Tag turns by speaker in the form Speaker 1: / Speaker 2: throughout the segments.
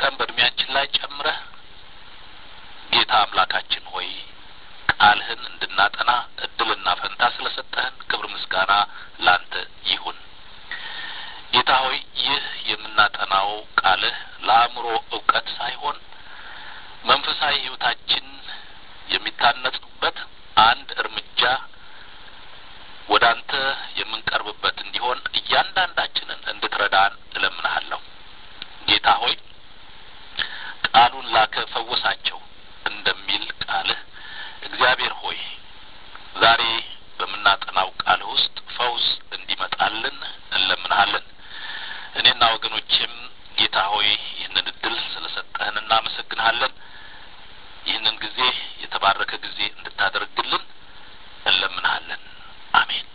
Speaker 1: ቀን በእድሜያችን ላይ ጨምረህ ጌታ አምላካችን ሆይ ቃልህን እንድናጠና እድልና ፈንታ ስለሰጠህን ክብር ምስጋና ላንተ ይሁን። ጌታ ሆይ ይህ የምናጠናው ቃልህ ለአእምሮ እውቀት ሳይሆን መንፈሳዊ ሕይወታችን የሚታነጽበት አንድ እርምጃ ወደ አንተ የምንቀርብበት እንዲሆን እያንዳንዳችንን እንድትረዳን እለምንሃለሁ። ጌታ ሆይ ቃሉን ላከ ፈወሳቸው እንደሚል ቃልህ እግዚአብሔር ሆይ ዛሬ በምናጠናው ቃልህ ውስጥ ፈውስ እንዲመጣልን እንለምንሃለን። እኔና ወገኖቼም ጌታ ሆይ ይህንን እድል ስለሰጠህን እናመሰግንሃለን። ይህንን ጊዜ የተባረከ ጊዜ እንድታደርግልን እንለምንሃለን። አሜን።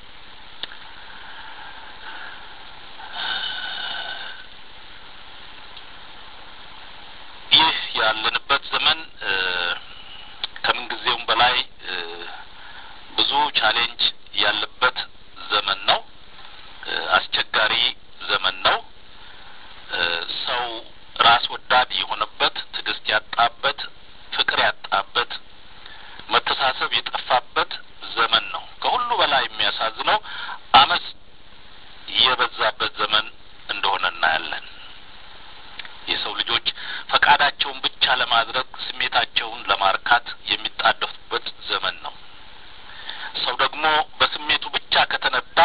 Speaker 1: ይህ ያለንበት ዘመን ከምን ጊዜውም በላይ ብዙ ቻሌንጅ ያለበት ዘመን ነው። አስቸጋሪ ዘመን ነው። ሰው ራስ ወዳድ የሆነበት፣ ትዕግስት ያጣበት፣ ፍቅር ያጣበት፣ መተሳሰብ የጠፋበት ዘመን ነው። ከሁሉ በላይ የሚያሳዝነው አመፅ የበዛበት ዘመን እንደሆነ እናያለን። የሰው ልጆች ፈቃዳቸውን ብቻ ለማድረግ ስሜታቸውን ለማርካት የሚጣደፉበት ዘመን ነው። ሰው ደግሞ በስሜቱ ብቻ ከተነዳ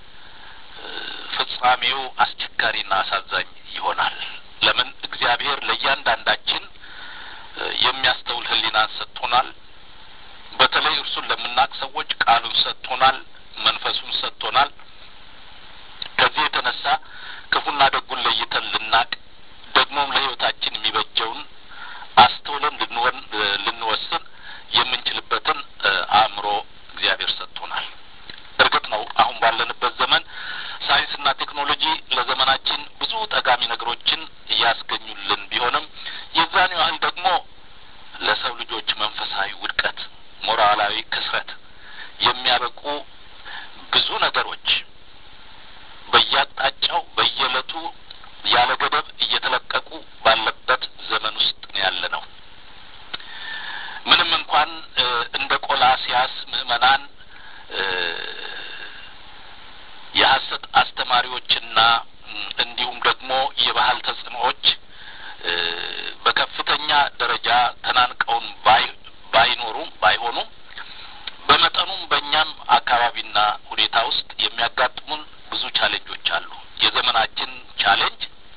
Speaker 1: ፍጻሜው አስቸጋሪና አሳዛኝ ይሆናል። ለምን? እግዚአብሔር ለእያንዳንዳችን የሚያስተውል ሕሊናን ሰጥቶናል። በተለይ እርሱን ለምናቅ ሰዎች ቃሉን ሰጥቶናል፣ መንፈሱን ሰጥቶናል። ከዚህ የተነሳ ክፉና ደጉን ለይተን ልናቅ ደግሞም ለሕይወታችን የሚበጀውን አስተውለን ልንወን ልንወስን የምንችልበትን አእምሮ እግዚአብሔር ሰጥቶናል። እርግጥ ነው አሁን ባለንበት ዘመን ሳይንስና ቴክኖሎጂ ለዘመናችን ብዙ ጠቃሚ ነገሮችን እያስገኙልን ቢሆንም የዛን ያህል ደግሞ ለሰው ልጆች መንፈሳዊ ውድቀት፣ ሞራላዊ ክስረት የሚያበቁ ብዙ ነገሮች በየአቅጣጫው በየዕለቱ ያለ ገደብ እየተለቀቁ ባለበት ዘመን ውስጥ ያለ ነው። ምንም እንኳን እንደ ቆላሲያስ ምዕመናን የሐሰት አስተማሪዎችና እንዲሁም ደግሞ የባህል ተጽዕኖዎች በከፍተኛ ደረጃ ተናንቀውን ባይ ባይኖሩም ባይሆኑም በመጠኑም በእኛም አካባቢና ሁኔታ ውስጥ የሚያጋጥሙን ብዙ ቻሌንጆች አሉ። የዘመናችን ቻሌንጅ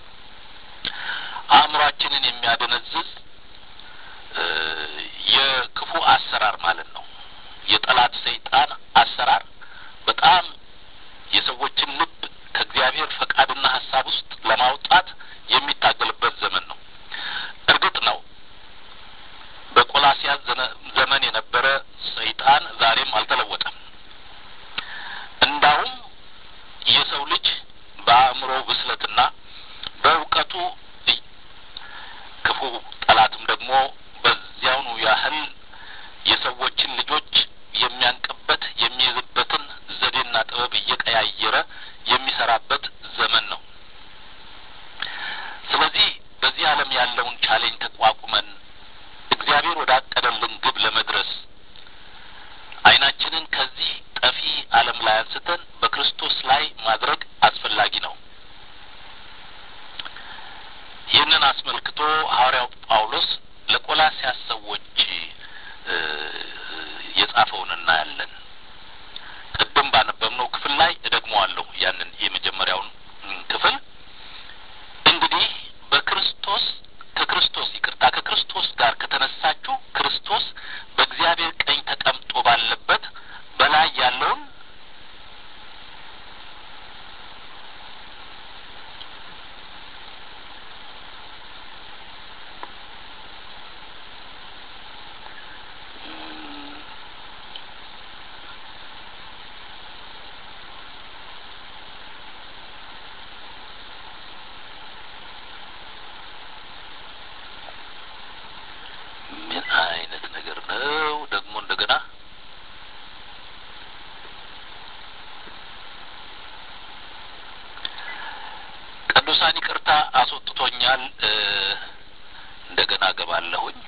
Speaker 1: አእምሯችንን የሚያደነዝዝ የክፉ አሰራር ማለት ነው። የጠላት ሰይጣን አሰራር በጣም የሰዎችን ልብ ከእግዚአብሔር ፈቃድና ሀሳብ ውስጥ ለማውጣት የሚታገልበት ዘመን ነው። እርግጥ ነው በቆላሲያስ ዘመን የነበረ ሰይጣን ዛሬም አልተለወጠም። እንዳውም የሰው ልጅ በአእምሮ ብስለትና በእውቀቱ ክፉ ጠላትም ደግሞ በዚያውኑ ያህል የሰዎችን ልጆች የሚያንቅበት የሚይዝበትን ዘዴና ጥበብ እየቀያየረ የሚሰራበት ዘመን ነው። ስለዚህ በዚህ ዓለም ያለውን ቻሌንጅ ተቋቁመን እግዚአብሔር ወዳቀደልን ግብ ለመድረስ ዓይናችንን ከዚህ ጠፊ ዓለም ላይ አንስተን በክርስቶስ ላይ ማድረግ አስፈላጊ ነው። ይህንን አስመልክቶ ሐዋርያው ጳውሎስ ለቆላሲያስ ሰዎች የጻፈውን እናያለን። ቅድም ባነበብነው ክፍል ላይ እደግመዋለሁ። ያንን የመጀመሪያውን ክፍል እንግዲህ በክርስቶስ ከክርስቶስ ይቅርታ ከክርስቶስ ጋር ከተነሳችሁ ክርስቶስ በእግዚአብሔር ቀኝ ተቀምጦ ባለበት በላይ ያለውን ምን አይነት ነገር ነው ደግሞ እንደገና ቅዱሳን ይቅርታ አስወጥቶኛል እንደገና ገባለሁኝ።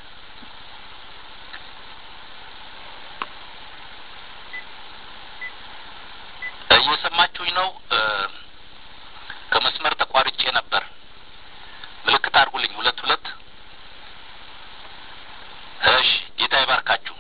Speaker 1: እየሰማችሁኝ ነው? ከመስመር ተቋርጬ ነበር። ምልክት አድርጉልኝ። ሁለት ሁለት። እሺ፣ ጌታ ይባርካችሁ።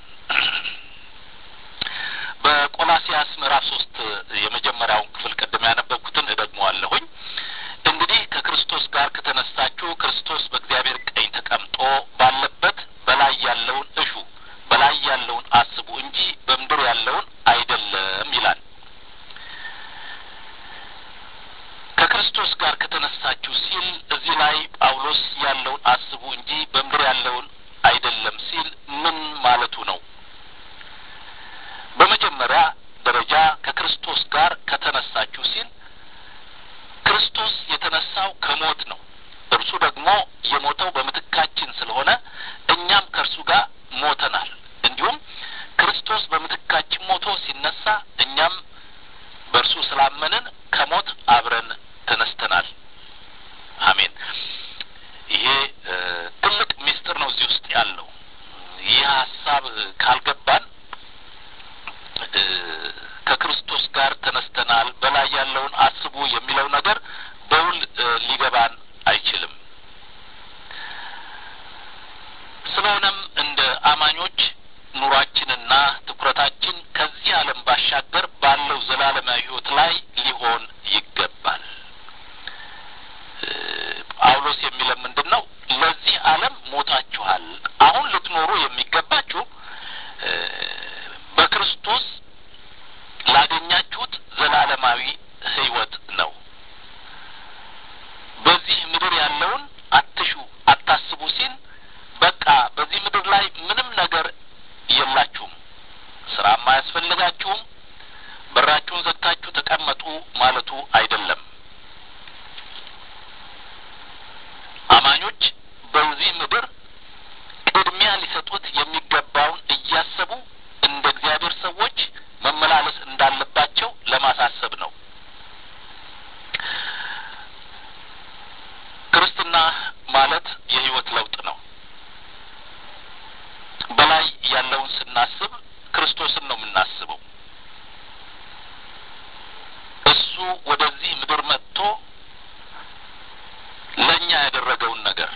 Speaker 1: በቆላሲያስ ምዕራፍ ሶስት የመጀመሪያውን ክፍል ቅድም ያነበብኩትን እደግመዋለሁኝ። እንግዲህ ከክርስቶስ ጋር ከተነሳችሁ ክርስቶስ በእግዚአብሔር ቀኝ ተቀምጦ ባለበት በላይ ያለውን እሹ፣ በላይ ያለውን አስቡ እንጂ በምድር ያለውን አይደለም ይላል። ከክርስቶስ ጋር ከተነሳችሁ ሲል እዚህ ላይ ጳውሎስ ያለውን አስቡ እንጂ በምድር ያለውን አይደለም ሲል ምን ማለቱ ነው? በመጀመሪያ ደረጃ ከክርስቶስ ጋር ከተነሳችሁ ሲል ክርስቶስ የተነሳው ከሞት ነው። እርሱ ደግሞ የሞተው በምትካችን ስለሆነ እኛም ከእርሱ ጋር ሞተናል። እንዲሁም ክርስቶስ በምትካችን ሞቶ ሲነሳ እኛም በእርሱ ስላመንን ከሞት አብረን ተነስተናል። አሜን። ይሄ ትልቅ ምስጢር ነው እዚህ ውስጥ ያለው። ይህ ሀሳብ ካልገባን ከክርስቶስ ጋር ተነስተናል፣ በላይ ያለውን አስቡ የሚለው ነገር በውል ሊገባን አይችልም። ስለሆነም እንደ አማኞች ኑሯችንና ትኩረታችን ከዚህ ዓለም ባሻገር ባለው ዘላለማዊ ሕይወት ላይ ሊሆን ይገባል። ጳውሎስ የሚለን ምንድን ነው? ለዚህ ዓለም ሞታችኋል። አሁን ልትኖሩ የሚገባችሁ በክርስቶስ ላገኛችሁት ዘላለማዊ ሕይወት ነው። በዚህ ምድር ያለውን አትሹ፣ አታስቡ ሲል በቃ በዚህ ምድር ላይ ምንም ነገር የላችሁም፣ ስራም አያስፈልጋችሁም፣ በራችሁን ዘግታችሁ ተቀመጡ ማለቱ አይደለም። አማኞች በዚህ ምድር ቅድሚያ ሊሰጡት የሚገባውን እያሰቡ እንደ እግዚአብሔር ሰዎች መመላለስ እንዳለባቸው ለማሳሰብ ነው። ክርስትና ማለት የህይወት ለውጥ ነው። በላይ ያለውን ስናስብ ክርስቶስን ነው የምናስበው። እሱ ወደዚህ ምድር መጥቶ ለእኛ ያደረገውን ነገር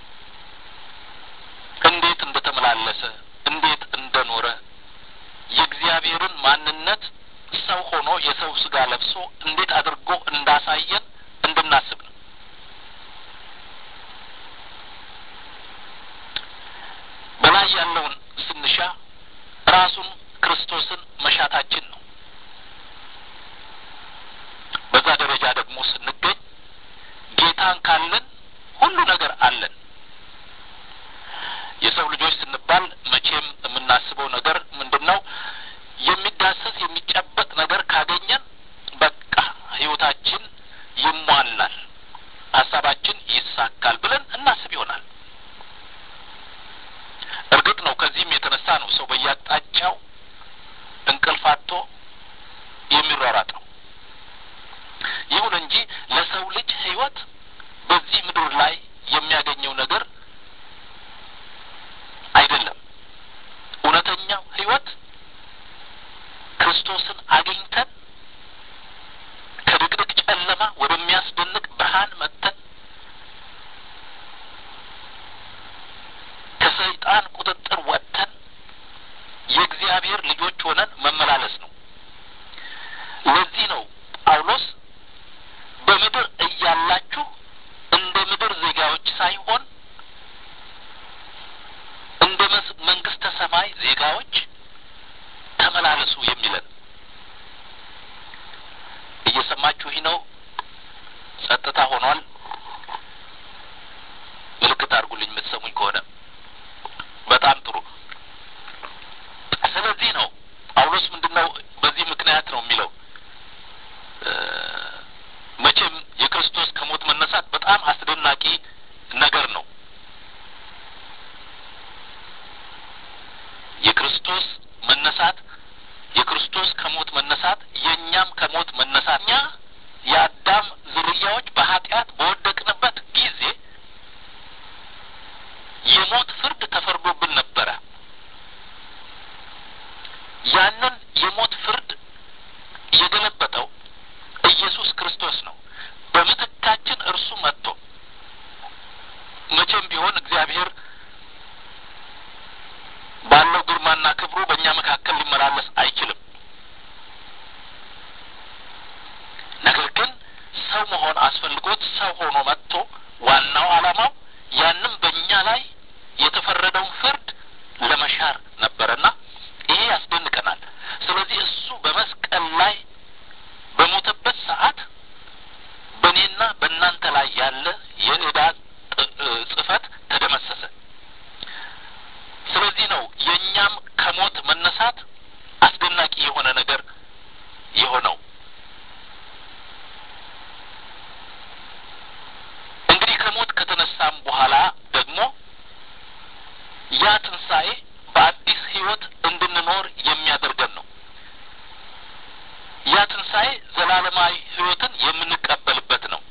Speaker 1: እንዴት እንደተመላለሰ እንዴት እንደኖረ የእግዚአብሔርን ማንነት ሰው ሆኖ የሰው ስጋ ለብሶ እንዴት አድርጎ እንዳሳየን እንድናስብ ነው። በላይ ያለውን ስንሻ ራሱን ክርስቶስን መሻታችን ነው። በዛ ደረጃ ደግሞ ስንገኝ ጌታን ካለን ሁሉ ነገር አለን። የሰው ልጆች ስንባል መቼም የምናስበው ነገር ምንድን ነው? የሚዳሰስ የሚጨበጥ ነገር ካገኘን በቃ ህይወታችን ይሟላል፣ ሀሳባችን ይሳካል ብለን እናስብ ይሆናል። እርግጥ ነው ከዚህም የተነሳ ነው ሰው በየአቅጣጫው እንቅልፍ አጥቶ የሚሯሯጠው። ይሁን እንጂ ለሰው ልጅ ህይወት በዚህ ምድር ላይ የሚያገኘው ነገር አይደለም። እውነተኛው ህይወት ክርስቶስን አግኝተን ከድቅድቅ ጨለማ ወደሚያስደንቅ ብርሃን መጥተን ከሰይጣን ቁጥጥር ወጥተን የእግዚአብሔር ልጆች ሆነን መመላለስ ነው። ለዚህ ነው ጳውሎስ በምድር እያላችሁ እንደ ምድር ዜጋዎች ሳይሆን እንደ መንግስተ ሰማይ ዜጋዎች ተመላለሱ የሚለን። እየሰማችሁ ይህ ነው። ጸጥታ ሆኗል። ምልክት አድርጉልኝ የምትሰሙኝ ከሆነ በጣም ጥሩ። ስለዚህ ነው ጳውሎስ ምንድን ነው በዚህ ምክንያት ነው የሚለው መቼም የክርስቶስ ከሞት መነሳት በጣም አስደናቂ ነገር ነው። የክርስቶስ መነሳት የክርስቶስ ከሞት መነሳት የእኛም ከሞት መነሳት እኛ የአዳም ዝርያዎች በኃጢአት በወደቅንበት ጊዜ መቼም ቢሆን እግዚአብሔር ባለው ግርማና ክብሩ በእኛ መካከል ሊመላለስ አይችልም። ነገር ግን ሰው መሆን አስፈልጎት ሰው ሆኖ መጥቶ ዋናው ዓላማው ያንም በእኛ ላይ የተፈረደውን ፍርድ ለመሻር ነበረና ይሄ ያስደንቀናል። ስለዚህ እሱ በመስቀል ላይ በሞተበት ሰዓት በእኔና በእናንተ ላይ ያለ የዕዳ ጽሕፈት ተደመሰሰ። ስለዚህ ነው የእኛም ከሞት መነሳት አስደናቂ የሆነ ነገር የሆነው። እንግዲህ ከሞት ከተነሳም በኋላ ደግሞ ያ ትንሣኤ በአዲስ ሕይወት እንድንኖር የሚያደርገን ነው። ያ ትንሣኤ ዘላለማዊ ሕይወትን የምንቀበልበት ነው።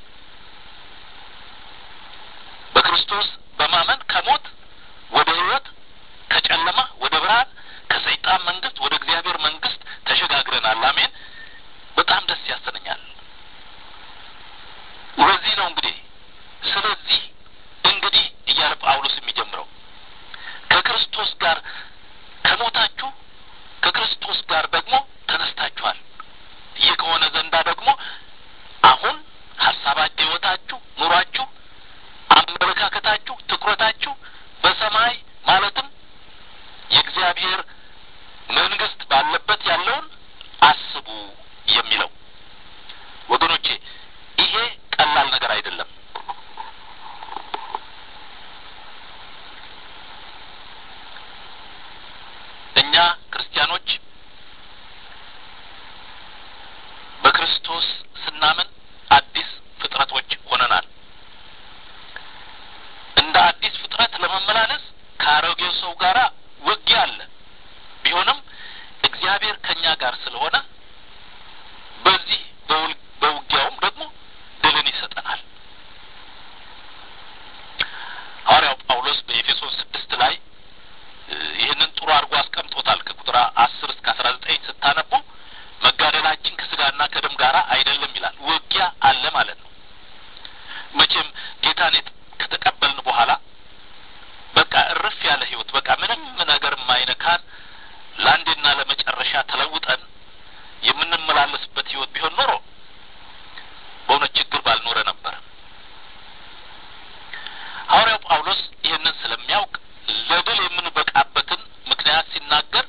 Speaker 1: በክርስቶስ በማመን ከሞት ወደ ሕይወት ከጨለማ ወደ ብርሃን ከሰይጣን መንግስት ወደ እግዚአብሔር መንግስት ተሸጋግረናል። አሜን። በጣም ደስ ያሰነኛል። ለዚህ ነው እንግዲህ ስለዚህ እንግዲህ እያለ ጳውሎስ የሚጀምረው ከክርስቶስ ጋር ከሞታችሁ ከክርስቶስ ጋር ደግሞ ተነስታችኋል። ይህ ከሆነ ዘንዳ ደግሞ አሁን ሀሳባችሁ፣ ሕይወታችሁ፣ ኑሯችሁ፣ አመለካከታችሁ፣ ትኩረታችሁ በሰማይ ማለትም የእግዚአብሔር መንግስት ባለበት ያለውን አስቡ የሚለው ወገኖቼ፣ ይሄ ቀላል ነገር አይደለም። እኛ ክርስቲያኖች በክርስቶስ ስናምን አዲስ ፍጥረቶች ሆነናል። እንደ አዲስ ፍጥረት ለመመላለስ ከአሮጌው ሰው ጋር ውጊያ አለ። ቢሆንም እግዚአብሔር ከእኛ ጋር ስለሆነ በዚህ በውጊያውም ደግሞ ድልን ይሰጠናል። ሐዋርያው ጳውሎስ በኤፌሶን ስድስት ላይ ይህንን ጥሩ አድርጎ አስቀምጦታል። ከቁጥር አስር እስከ አስራ ዘጠኝ ስታነቡ መጋደላችን ከስጋና ከደም ጋር አይደለም ይላል። ውጊያ አለ ማለት ነው። መቼም ጌታን ከተቀበልን በኋላ በቃ እርፍ ያለ ህይወት በቃ ምንም ነገር የማይነካን ለአንዴና ለመጨረሻ ተለውጠን የምንመላለስበት ህይወት ቢሆን ኖሮ በእውነት ችግር ባልኖረ ነበር። ሐዋርያው ጳውሎስ ይህንን ስለሚያውቅ ለድል የምንበቃበትን ምክንያት ሲናገር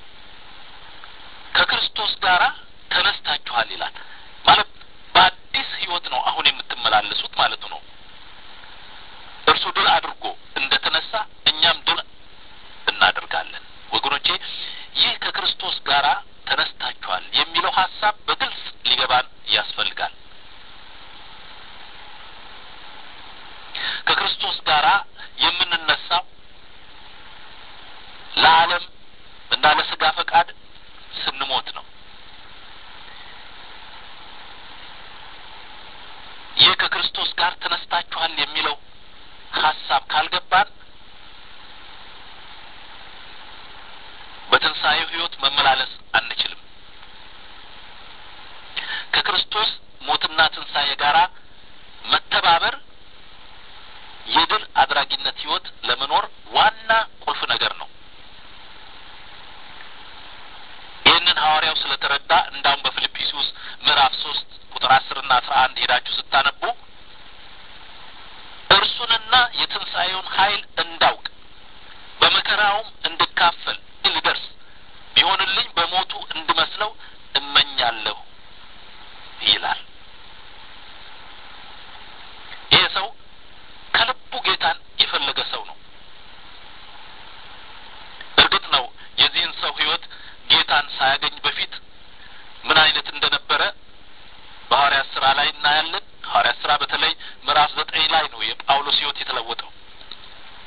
Speaker 1: ከክርስቶስ ጋር ተነስታችኋል ይላል። ማለት በአዲስ ህይወት ነው አሁን የምትመላለሱት ማለቱ ነው። እርሱ ድል አድርጎ እንደ ተነሳ እኛም ድል እናደርጋለን። ወገኖቼ ይህ ከክርስቶስ ጋር ተነስታችኋል የሚለው ሀሳብ በግልጽ ሊገባን ያስፈልጋል። ከክርስቶስ ጋር የምንነሳው ለዓለም እና ለስጋ ፈቃድ ስንሞት ነው። ይህ ከክርስቶስ ጋር ተነስታችኋል የሚለው ሀሳብ ካልገባን በትንሣኤው ህይወት መመላለስ አንችልም። ከክርስቶስ ሞትና ትንሣኤ ጋር መተባበር የድል አድራጊነት ህይወት ለመኖር ዋና ቁልፍ ነገር ነው። ይህንን ሐዋርያው ስለተረዳ እንዳውም በፊልጵስዩስ ምዕራፍ ሶስት ቁጥር አስርና አስራ አንድ ሄዳችሁ ስታነቡ እርሱንና የትንሣኤውን ኃይል እንዳውቅ በመከራውም እንድካፈል ልደርስ ቢሆንልኝ በሞቱ እንድመስለው እመኛለሁ ይላል። ይህ ሰው ከልቡ ጌታን የፈለገ ሰው ነው። እርግጥ ነው የዚህን ሰው ህይወት ጌታን ሳያገኝ በፊት ምን አይነት እንደነበረ በሐዋርያት ስራ ላይ እናያለን። ሐዋርያት ስራ በተለይ ምዕራፍ ዘጠኝ ላይ ነው የጳውሎስ ህይወት የተለወጠው።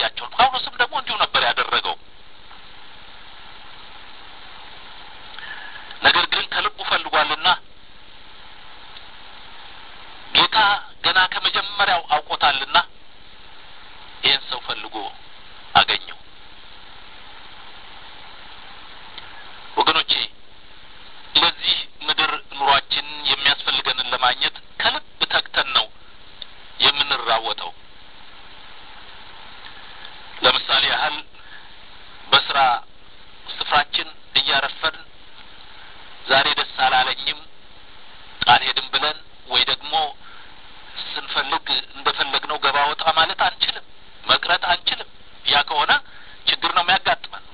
Speaker 1: ያሳያቸዋል። ጳውሎስም ደግሞ እንዲሁ ነበር ያደረገው። ነገር ግን ከልቡ ፈልጓልና ጌታ ገና ከመጀመሪያው አውቆታልና ይህን ሰው ፈልጎ አገኘው። ወገኖቼ ለዚህ ምድር ኑሯችን የሚያስፈልገንን ለማግኘት ከልብ ተግተን ነው የምንራወጠው። ለምሳሌ ያህል በስራ ስፍራችን እያረፈድን ዛሬ ደስ አላለኝም አልሄድም ብለን ወይ ደግሞ ስንፈልግ እንደፈለግነው ገባ ወጣ ማለት አንችልም፣ መቅረት አንችልም። ያ ከሆነ ችግር ነው የሚያጋጥመን።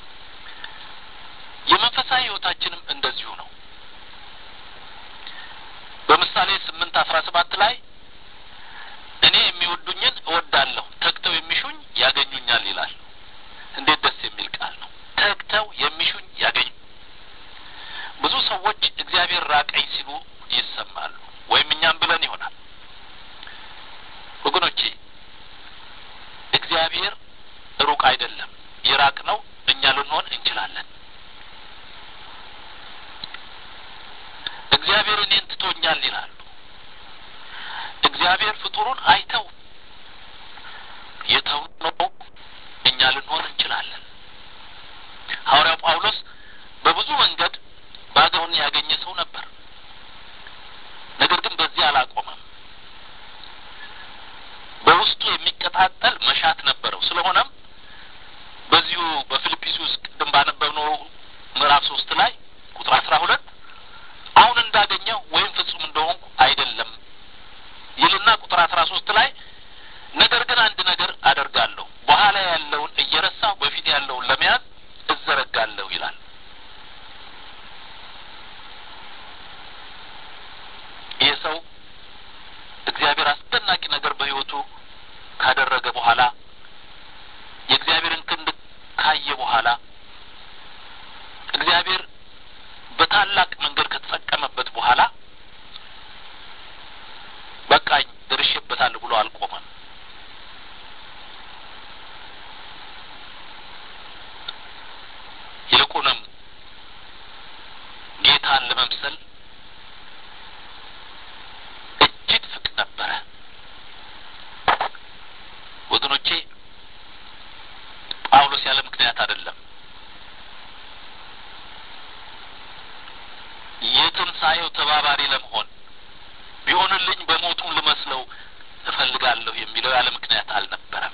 Speaker 1: የመንፈሳዊ ሕይወታችንም እንደዚሁ ነው። በምሳሌ ስምንት አስራ ሰባት ላይ እኔ የሚወዱኝን እወዳለሁ፣ ተግተው የሚሹኝ ያገኙኛል ይላል። እንዴት ደስ የሚል ቃል ነው! ተግተው የሚሹኝ ያገኙ። ብዙ ሰዎች እግዚአብሔር ራቀኝ ሲሉ ይሰማሉ፣ ወይም እኛም ብለን ይሆናል። ወገኖቼ እግዚአብሔር ሩቅ አይደለም። የራቅ ነው እኛ ልንሆን እንችላለን። እግዚአብሔር እኔን ትቶኛል ይላሉ። እግዚአብሔር ፍጡሩን አይተው የተው ነው እኛ ልንሆን እንችላለን። ሐዋርያው ጳውሎስ በብዙ መንገድ ባገውን ያገኘ ሰው ነበር። ነገር ግን በዚህ አላቆመም። በውስጡ የሚቀጣጠል መሻት ነበረው። ስለሆነም በዚሁ በፊልጵስዩስ ቅድም ባነበብነው ምዕራፍ ሶስት ላይ ቁጥር አስራ ሁለት አሁን እንዳገኘው ወይም ፍጹም እንደሆንኩ አይደለም ይልና ቁጥር አስራ ሶስት ላይ ነገር ግን አንድ ነገር አደርጋለሁ፣ በኋላ ያለውን እየረሳሁ በፊት ያለውን ለመያዝ እዘረጋለሁ ይላል። ይህ ሰው እግዚአብሔር አስደናቂ ነገር በሕይወቱ ካደረገ በኋላ የእግዚአብሔርን ክንድ ካየ በኋላ እግዚአብሔር በታላቅ መንገድ ከተጠቀመበት በኋላ በቃኝ ደርሼበታለሁ ብሎ አልቆመም። ይልቁንም ጌታን ለመምሰል እጅግ ፍቅር ነበረ። ወገኖቼ ጳውሎስ ያለ ምክንያት አይደለም። የትንሣኤው ተባባሪ ለመሆን ቢሆንልኝ በሞቱም ልመስለው እፈልጋለሁ የሚለው ያለ ምክንያት አልነበረም።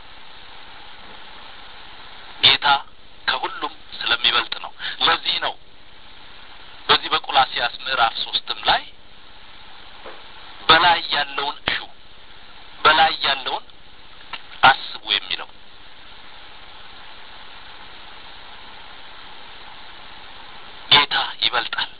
Speaker 1: ጌታ ከሁሉም ስለሚበልጥ ነው። ለዚህ ነው በዚህ በቆላሲያስ ምዕራፍ ሶስትም ላይ በላይ ያለውን እሹ በላይ ያለውን አስቡ የሚለው ጌታ ይበልጣል።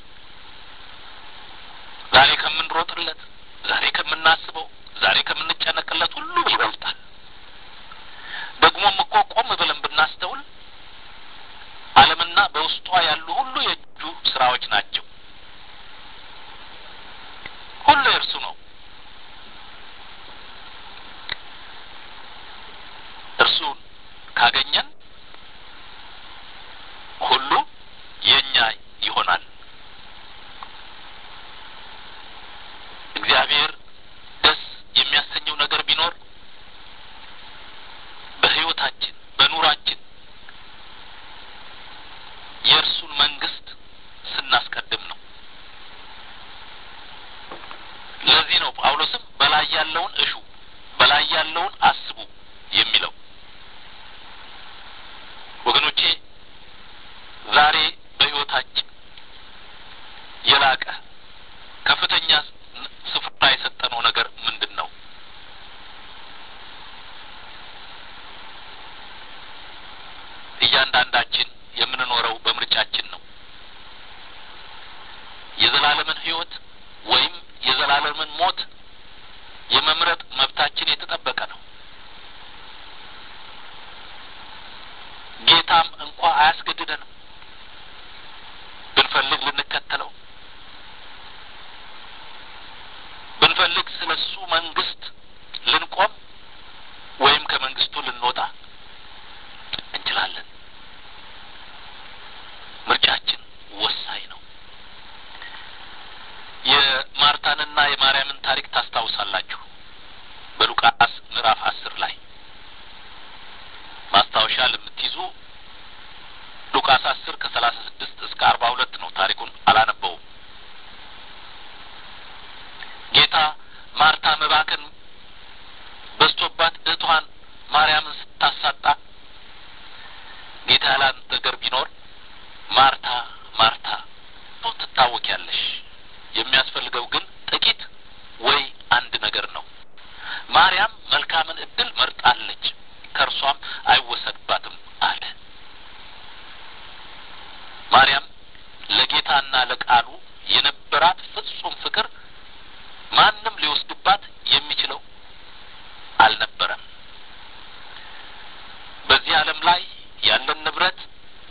Speaker 1: ዛሬ ከምንሮጥለት፣ ዛሬ ከምናስበው፣ ዛሬ ከምንጨነቅለት ሁሉ ይበልጣል። ደግሞም እኮ ቆም ብለን ብናስተውል ዓለምና በውስጧ ያሉ ሁሉ የእጁ ስራዎች ናቸው። ሁሉ የእርሱ ነው። እርሱን ካገኘን ሁሉ የእኛ ይሆናል። እግዚአብሔር ደስ የሚያሰኘው ነገር ቢኖር በሕይወታችን በኑራችን የእርሱን መንግስት ስናስቀድም ነው። ለዚህ ነው ጳውሎስም በላይ ያለውን እሹ በላይ ያለውን አስቡ የሚለው። ወገኖቼ ዛሬ በሕይወታችን የላቀ ከፍተኛ ስፍራ የሰጠነው ነገር ምንድን ነው? እያንዳንዳችን የምንኖረው በምርጫችን ነው። የዘላለምን ሕይወት ወይም የዘላለምን ሞት የመምረጥ መብታችን የተጠበቀ ነው። ጌታም እንኳ አያስገድደንም። ብንፈልግ ልንከተለው፣ ብንፈልግ ስለ እሱ መንግስት ልንቆም ወይም ከመንግስቱ ልንወጣ ቃል የምትይዙ ሉቃስ አስር ከሰላሳ ስድስት እስከ አርባ ሁለት ነው። ታሪኩን አላነበውም። ጌታ ማርታ መባከን በዝቶባት እህቷን ማርያምን ስታሳጣ ጌታ ያላት ነገር ቢኖር ማርታ ማርታ ትታወቂያለሽ፣ የሚያስፈልገው ግን ጥቂት ወይ አንድ ነገር ነው። ማርያም መልካምን እድል መርጣለች፣ ከእርሷም አይወሰድባትም አለ። ማርያም ለጌታና ለቃሉ የነበራት ፍጹም ፍቅር ማንም ሊወስድባት የሚችለው አልነበረም። በዚህ ዓለም ላይ ያለን ንብረት፣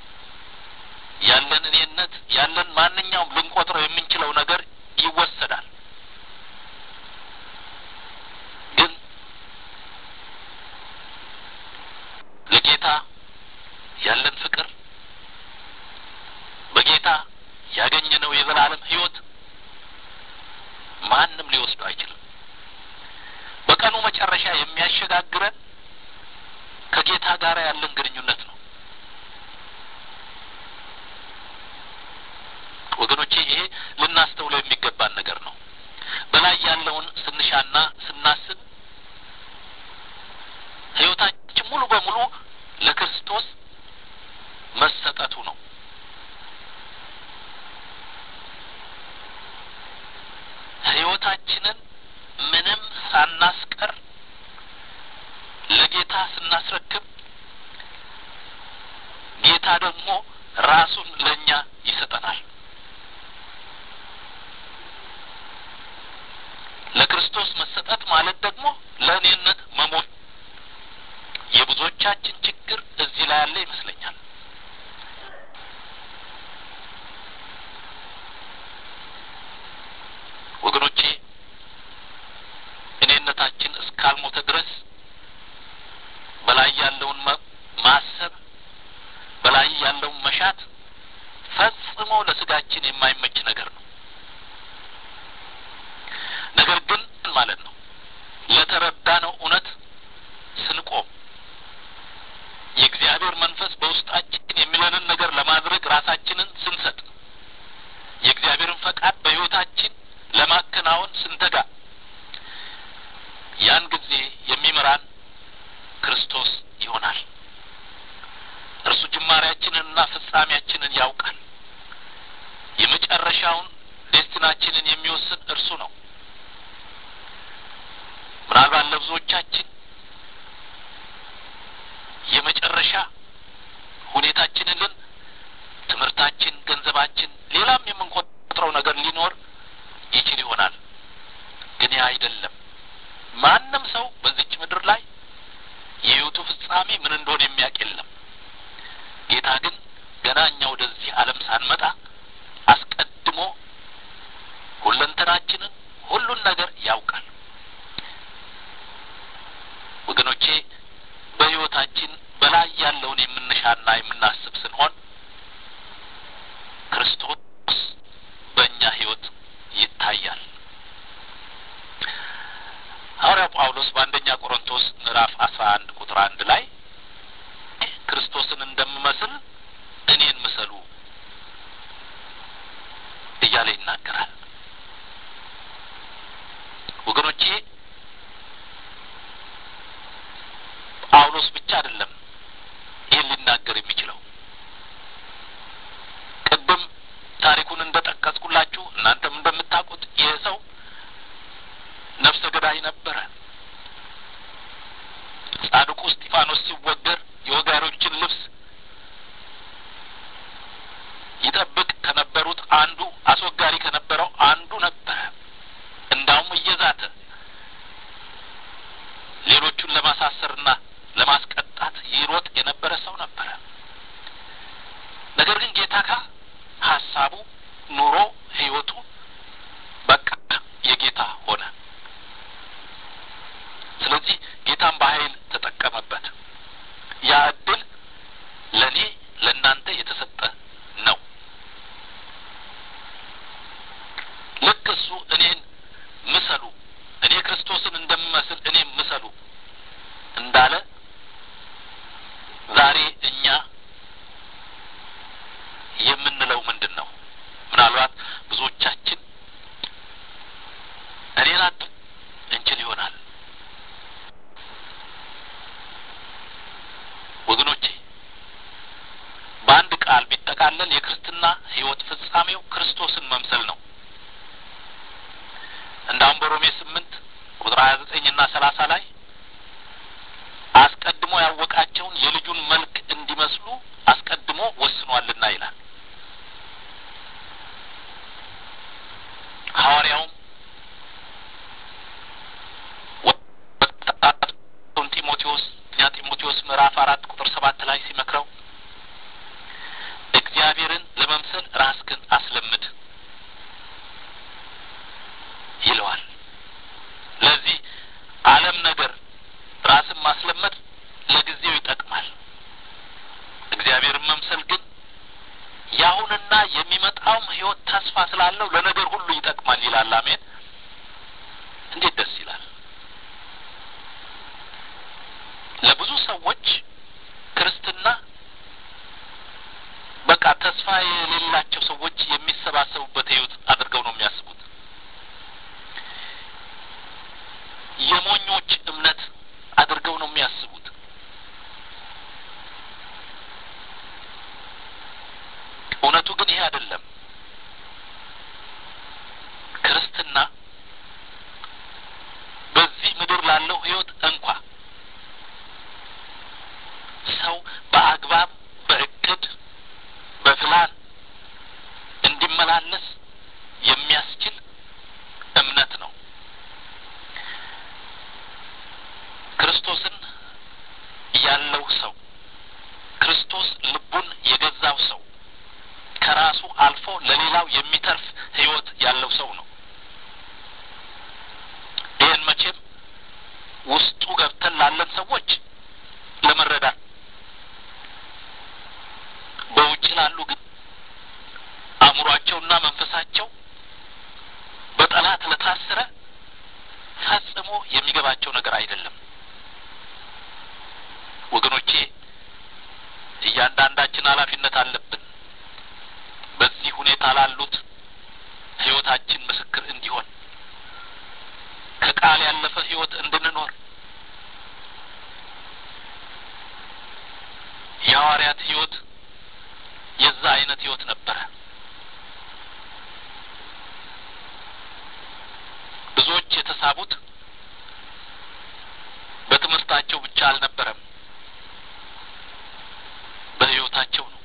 Speaker 1: ያለን እኔነት፣ ያለን ማንኛውም ልንቆጥረው የምንችለው ነገር ይወሰዳል። ግን ለጌታ ያለን ፍቅር በጌታ ያገኘነው የዘላለም ሕይወት ማንም ሊወስዱ አይችልም። በቀኑ መጨረሻ የሚያሸጋግረን ከጌታ ጋር ያለን ግንኙነት ነው። ወገኖቼ ይሄ ልናስተውለው የሚገባን ነገር ነው። በላይ ያለውን ስንሻና ስናስብ ሕይወታችን ሙሉ በሙሉ ለክርስቶስ መሰጠቱ ነው። ሕይወታችንን ምንም ሳናስቀር ለጌታ ስናስረክብ ጌታ ደግሞ ራሱን ለእኛ ይሰጠናል። ለክርስቶስ መሰጠት ማለት ደግሞ ለእኔነት መሞት። የብዙዎቻችን ችግር እዚህ ላይ ያለ ይመስለኛል። ወገኖቼ እኔነታችን እስካልሞተ ድረስ በላይ ያለውን ማሰብ በላይ ያለውን መሻት ፈጽሞ ለስጋችን የማይመች ነገር ነው። ነገር ግን ማለት ነው ለተረዳነው እውነት ስንቆም የእግዚአብሔር መንፈስ በውስጣችን የሚለንን ነገር ለማድረግ ራሳችንን ስንሰጥ የእግዚአብሔርን ፈቃድ በሕይወታችን ለማከናወን ስንተጋ ያን ጊዜ የሚመራን ክርስቶስ ይሆናል። እርሱ ጅማሬያችንንና ፍጻሜያችንን ያውቃል። የመጨረሻውን ዴስቲናችንን የሚወስን እርሱ ነው። ምናልባት ለብዙዎቻችን የመጨረሻ ሁኔታችንን ልን ትምህርታችን፣ ገንዘባችን፣ ሌላም የምንቆጥረው ነገር ሊኖር ይችል ይሆናል። ግን ያ አይደለም። ማንም ሰው በዚች ምድር ላይ የሕይወቱ ፍጻሜ ምን እንደሆነ የሚያውቅ የለም። ጌታ ግን ገና እኛ ወደዚህ ዓለም ሳንመጣ አስቀድሞ ሁለንተናችንን ሁሉን ነገር ያውቃል። ወገኖቼ በሕይወታችን በላይ ያለውን የምንሻና የምናስብ ስንሆን ክርስቶስ በእኛ ሕይወት ይታያል። ሐዋርያው ጳውሎስ በአንደኛ ቆሮንቶስ ምዕራፍ አስራ አንድ ቁጥር አንድ ላይ ክርስቶስን እንደምመስል እኔን ምሰሉ እያለ ይናገራል። ወገኖቼ ጳውሎስ ብቻ አይደለም ይህን ሊናገር የሚችለው። ቅድም ታሪኩን እንደ ጠቀስኩላችሁ እናንተም እንደምታውቁት ይህ ሰው ነፍሰ ገዳይ ነበረ። ጻድቁ እስጢፋኖስ ሲወገር የወጋሪዎችን ልብስ ይጠብቅ ከነበሩት አንዱ አስወጋሪ ከነበረው አንዱ ነበረ። እንዳውም እየዛተ ሌሎቹን ለማሳሰርና ለማስቀጣት ይሮጥ የነበረ ሰው ነበረ። ነገር ግን ጌታ ካ ሀሳቡ፣ ኑሮ፣ ህይወቱ በቃ የጌታ ሆነ። ስለዚህ ጌታን በኃይል ተጠቀመበት። ያ እድል ፍጻሜው ክርስቶስን መምሰል ነው። እንዳውም በሮሜ ስምንት ቁጥር ሀያ ዘጠኝ እና ሰላሳ ላይ አስቀድሞ ያወቃቸውን የልጁን መልክ እንዲመስሉ አስቀድሞ ወስኗልና ይላል። ሐዋርያውም ወጣቱን ጢሞቴዎስ ኛ ጢሞቴዎስ ምዕራፍ አራት ቁጥር ሰባት ላይ ሲመክረው እግዚአብሔርን ለመምሰል ራስህን አስለምድ ይለዋል። ለዚህ ዓለም ነገር ራስን ማስለመድ ለጊዜው ይጠቅማል። እግዚአብሔርን መምሰል ግን የአሁንና የሚመጣውም ሕይወት ተስፋ ስላለው ለነገር ሁሉ ይጠቅማል ይላል። አሜን። እንዴት ደስ ይላል! ለብዙ ሰዎች ክርስትና በቃ ተስፋ የሌላቸው ሰዎች የሚሰባሰቡበት ሕይወት አድርገው ነው የሚያስቡት። የሞኞች እምነት አድርገው ነው የሚያስቡት። እውነቱ ግን ይሄ አይደለም። ክርስትና በዚህ ምድር ላለው ሕይወት እንኳ ሰው በአግባብ በእቅድ በፕላን እንዲመላለስ የሚያስችል እምነት ነው። ክርስቶስን ያለው ሰው ክርስቶስ ልቡን የገዛው ሰው ከራሱ አልፎ ለሌላው የሚተርፍ ሕይወት ያለው ሰው ነው። ይህን መቼም ውስጡ ገብተን ላለን ሰዎች ለመረዳት በውጭ ላሉ ግን አእምሯቸውና መንፈሳቸው በጠላት ለታሰረ ፈጽሞ የሚገባቸው ነገር አይደለም። ወገኖቼ እያንዳንዳችን ኃላፊነት አለብን። በዚህ ሁኔታ ላሉት ሕይወታችን ምስክር እንዲሆን ከቃል ያለፈ ሕይወት እንድንኖር የሐዋርያት ሕይወት የዛ አይነት ሕይወት ነበረ። ብዙዎች የተሳቡት በትምህርታቸው ብቻ አልነበረም፣ በሕይወታቸው ነው።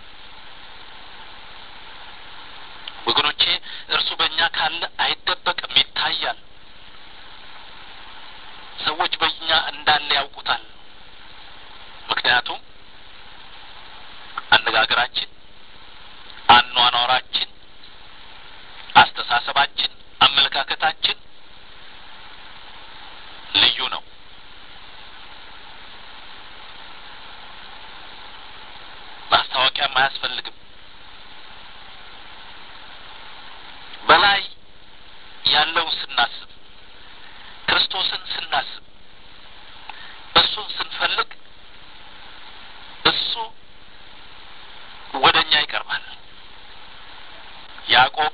Speaker 1: ወገኖቼ እርሱ በእኛ ካለ አይደበቅም፣ ይታያል። ሰዎች በእኛ እንዳለ ያውቁታል። ምክንያቱም አነጋገራችን፣ አኗኗራችን፣ አስተሳሰባችን፣ አመለካከታችን ልዩ ነው። ማስታወቂያም አያስፈልግም። በላይ ያለውን ስናስብ ክርስቶስን ስናስብ እሱን ስንፈልግ እሱ ወደ እኛ ይቀርባል። ያዕቆብ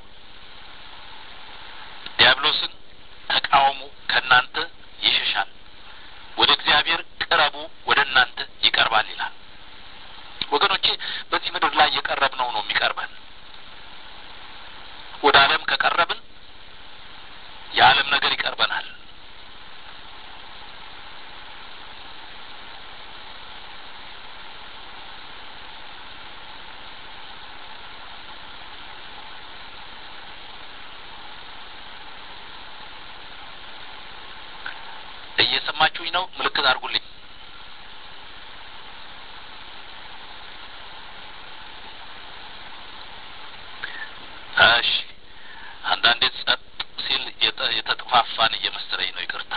Speaker 1: ዲያብሎስን ተቃወሙ፣ ከእናንተ ይሸሻል፣ ወደ እግዚአብሔር ቅረቡ፣ ወደ እናንተ ይቀርባል ይላል። ወገኖቼ በዚህ ምድር ላይ የቀረብነው ነው የሚቀርበን። ወደ ዓለም ከቀረብን የዓለም ነገር ይቀርበናል። እየሰማችሁኝ ነው? ምልክት አድርጉልኝ። እሺ። አንዳንዴ ጸጥ ሲል የተጠፋፋን እየመሰለኝ ነው። ይቅርታ።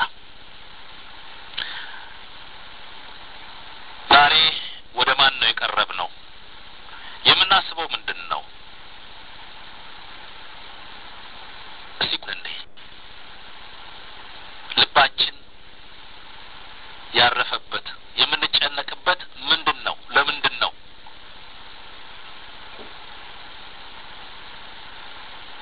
Speaker 1: ዛሬ ወደ ማን ነው የቀረብ ነው? የምናስበው ምንድን ነው? እስቲ እንዴ ልባችን ያረፈበት የምንጨነቅበት ምንድን ነው? ለምንድን ነው?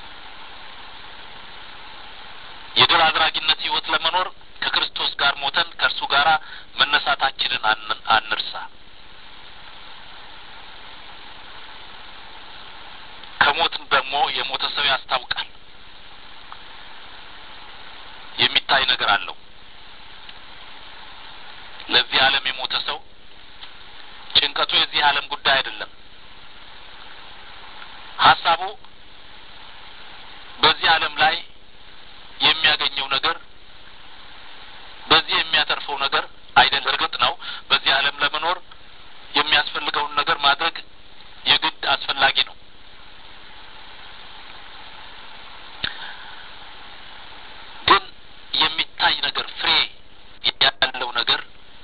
Speaker 1: የሞተ ሰው ያስታውቃል። የሚታይ ነገር አለው። ለዚህ ዓለም የሞተ ሰው ጭንቀቱ የዚህ ዓለም ጉዳይ አይደለም። ሀሳቡ በዚህ ዓለም ላይ የሚያገኘው ነገር በዚህ የሚያተርፈው ነገር አይደለም። እርግጥ ነው በዚህ ዓለም ለመኖር የሚያስፈልገውን ነገር ማድረግ የግድ አስፈላጊ ነው። ግን የሚታይ ነገር ፍሬ ያለው ነገር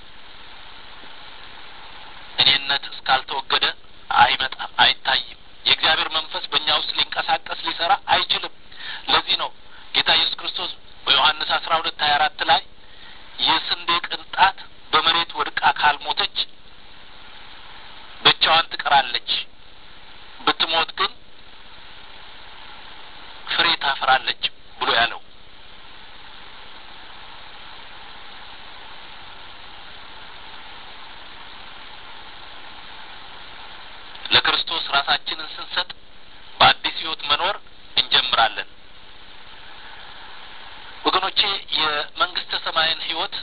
Speaker 1: እኔነት እስካልተወገደ አይመጣም፣ አይታይም። የእግዚአብሔር መንፈስ በእኛ ውስጥ ሊንቀሳቀስ ሊሰራ አይችልም። ለዚህ ነው ጌታ ኢየሱስ ክርስቶስ በዮሐንስ አስራ ሁለት ሀያ አራት ላይ የስንዴ ቅንጣት በመሬት ወድቃ ካልሞተች ብቻዋን ትቀራለች፣ ብትሞት ግን ፍሬ ታፈራለች ብሎ ያለው ለክርስቶስ ራሳችንን ስንሰጥ በአዲስ ሕይወት መኖር እንጀምራለን። ወገኖቼ የመንግስተ ሰማይን ሕይወት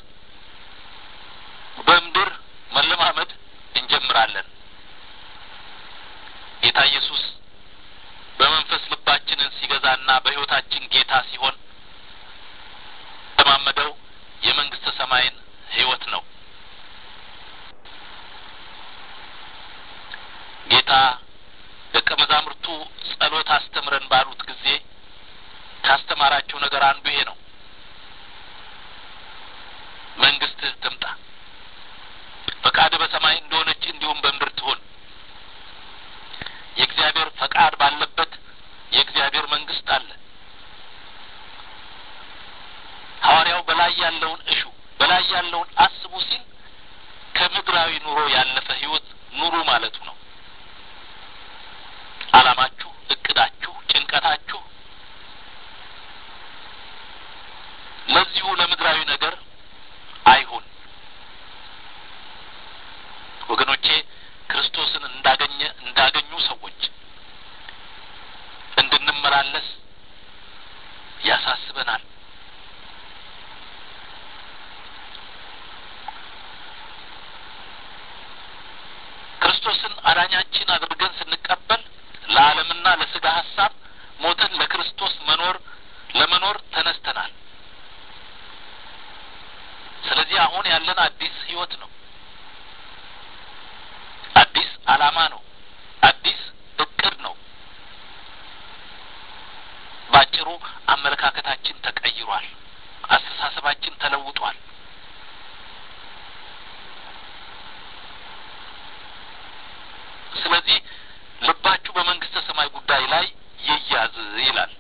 Speaker 1: በምድር መለማመድ እንጀምራለን። ጌታ ኢየሱስ በመንፈስ ልባችንን ሲገዛና በሕይወታችን ጌታ ሲሆን ለማመደው የመንግስተ ሰማይን ሕይወት ነው። ጌታ ደቀ መዛሙርቱ ጸሎት አስተምረን ባሉት ጊዜ ካስተማራቸው ነገር አንዱ ይሄ ነው። መንግስትህ ትምጣ፣ ፈቃድ በሰማይ እንደሆነች እንዲሁም በምድር ትሆን። የእግዚአብሔር ፈቃድ ባለበት የእግዚአብሔር መንግስት አለ። ሐዋርያው በላይ ያለውን እሹ፣ በላይ ያለውን አስቡ ሲል ከምድራዊ ኑሮ ያለፈ ህይወት ኑሩ ማለቱ ነው። አላማችሁ፣ እቅዳችሁ፣ ጭንቀታችሁ ለዚሁ ለምድራዊ ነገር አይሁን። ወገኖቼ ክርስቶስን እንዳገኘ እንዳገኙ ሰዎች እንድንመላለስ ያሳስበናል። ክርስቶስን አዳኛችን አድርገን ስንቀበል ለዓለምና ለስጋ ሀሳብ ሞተን ለክርስቶስ መኖር ለመኖር ተነስተናል። ስለዚህ አሁን ያለን አዲስ ህይወት ነው። አዲስ አላማ ነው። አዲስ እቅድ ነው። ባጭሩ አመለካከታችን ተቀይሯል። አስተሳሰባችን ተለውጧል። ስለዚህ ልባችሁ በመንግስተ ሰማይ ጉዳይ ላይ ይያዝ ይላል።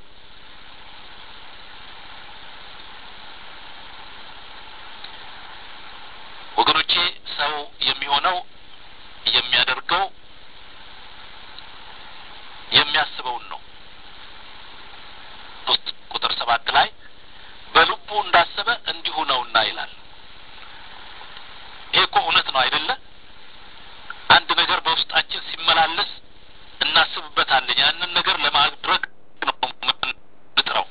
Speaker 1: ወገኖቼ ሰው የሚሆነው የሚያደርገው የሚያስበውን ነው። ቁጥር ሰባት ላይ በልቡ እንዳሰበ እንዲሁ ነውና ይላል። ይሄ እኮ እውነት ነው አይደለ? አንድ ነገር በውስጣችን ሲመላለስ እናስብበታለን። ያንን ነገር ለማድረግ ነው የምንጥረው።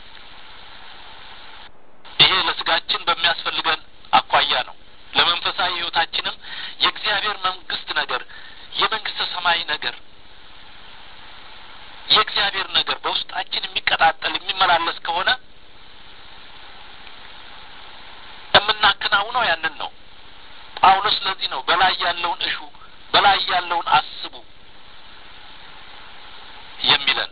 Speaker 1: ይሄ ለስጋችን በሚያስፈልገን አኳያ ነው። ለመንፈሳዊ ህይወታችንም የእግዚአብሔር መንግስት ነገር የመንግስተ ሰማይ ነገር የእግዚአብሔር ነገር በውስጣችን የሚቀጣጠል የሚመላለስ ከሆነ የምናከናውነው ያንን ነው። ጳውሎስ ለዚህ ነው በላይ ያለውን እሹ፣ በላይ ያለውን አስቡ የሚለን።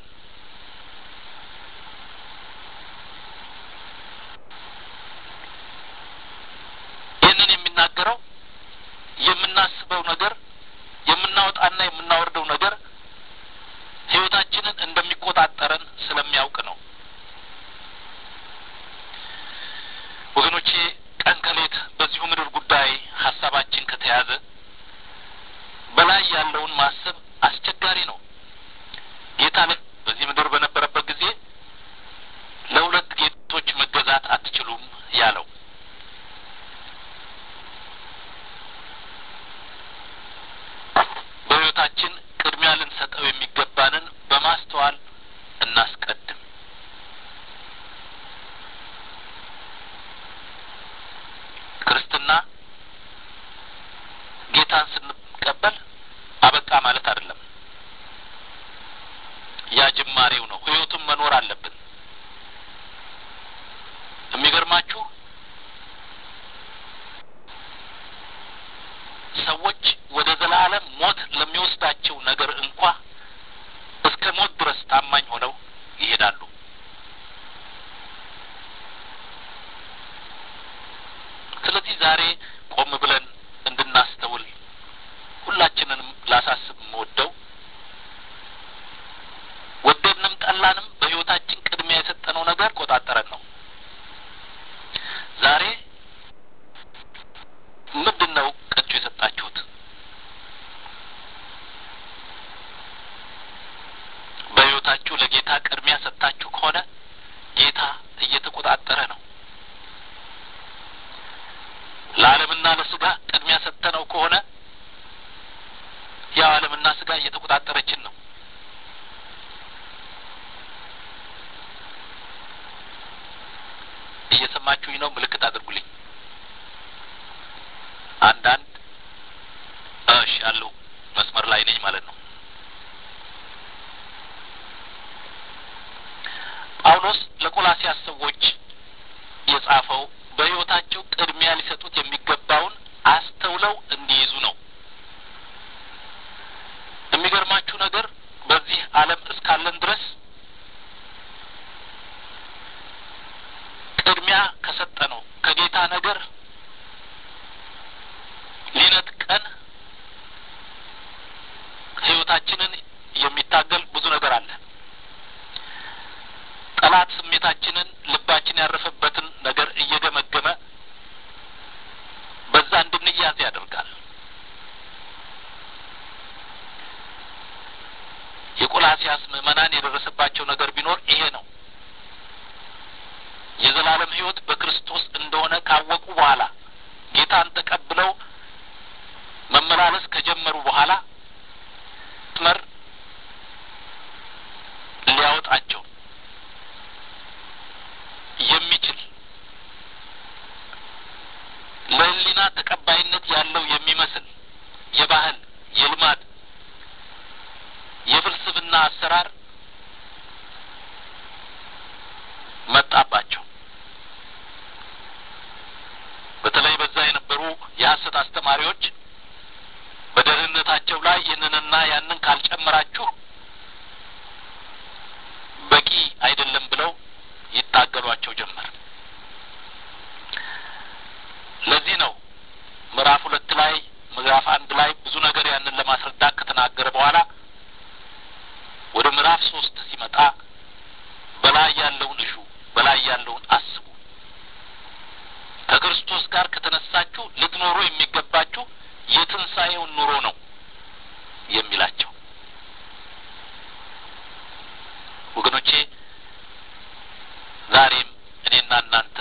Speaker 1: ይህንን የሚናገረው የምናስበው ነገር የምናወጣና የምናወርደው ነገር ህይወታችንን እንደሚቆጣጠረን ስለሚያውቅ ነው። ወገኖቼ ቀን ከሌት በዚሁ ምድር ጉዳይ ሀሳባችን ከተያዘ በላይ ያለውን ማሰብ አስቸጋሪ ነው። ጌታ በዚህ ምድር በነበረበት ጊዜ ለሁለት ጌቶች መገዛት አትችሉም ያለው በህይወታችን ቅድሚያ ልንሰጠው የሚገባንን በማስተዋል ሰዎች ወደ ዘላለም ሞት ለሚወስዳቸው ነገር እንኳ እስከ ሞት ድረስ ታማኝ ሆነው ይሄዳሉ። ስለዚህ ዛሬ ቆም ብለን እንድናስተውል ሁላችንንም ላሳስብ የምወደው ወደድንም ጠላንም በሕይወታችን ቅድሚያ የሰጠነው ነገር ቆጣጠረን ነው። ዛሬ ምንድን ነው ቀጩ የሰጣችሁት? በሕይወታችሁ ለጌታ ቅድሚያ ሰጥታችሁ ከሆነ ጌታ እየተቆጣጠረ ነው። ለዓለምና ለስጋ ቅድሚያ ሰጥተነው ከሆነ ያው ዓለምና ስጋ እየተቆጣጠረችን ነው። እየሰማችሁኝ ነው? ምልክት አድርጉልኝ። አንዳንድ እሺ አለው መስመር ላይ ነኝ ማለት ነው። ጳውሎስ ለቆላሲያስ ሰዎች የጻፈው በሕይወታቸው ቅድሚያ ሊሰጡት የሚገባውን አስተውለው እንዲይዙ ነው። የሚገርማችሁ ነገር በዚህ ዓለም እስካለን ድረስ ቅድሚያ ከሰጠ ነው ከጌታ ነገር ሊነጥቀን ሕይወታችንን የሚታገል ብዙ ነገር አለ። ጠላት ስሜታችንን፣ ልባችን ያረፈበትን ነገር እየገመገመ በዛ እንድንያዝ ያደርጋል። የቆላሲያስ ምዕመናን የደረሰባቸው ነገር ቢኖር ይሄ ነው። የዘላለም ሕይወት በክርስቶስ እንደሆነ ካወቁ በኋላ ጌታን ተቀብለው መመላለስ ከጀመሩ በኋላ መስመር ሊያወጣቸው የሚችል ለሕሊና ተቀባይነት ያለው የሚመስል የባህል፣ የልማድ፣ የፍልስፍና አሰራር መጣባቸው። በተለይ በዛ የነበሩ የሐሰት አስተማሪዎች በደህንነታቸው ላይ ይህንንና ያንን ካልጨመራችሁ በቂ አይደለም ብለው ይታገሏቸው ጀመር። ለዚህ ነው ምዕራፍ ሁለት ላይ ምዕራፍ አንድ ላይ ብዙ ነገር ያንን ለማስረዳት ከተናገረ በኋላ ወደ ምዕራፍ ሶስት ሲመጣ በላይ ያለውን እሹ፣ በላይ ያለውን አስቡ፣ ከክርስቶስ ጋር ከተነሳችሁ ልትኖሩ የሚገባችሁ የትንሣኤውን ኑሮ ነው የሚላቸው። ወገኖቼ ዛሬም እኔና እናንተ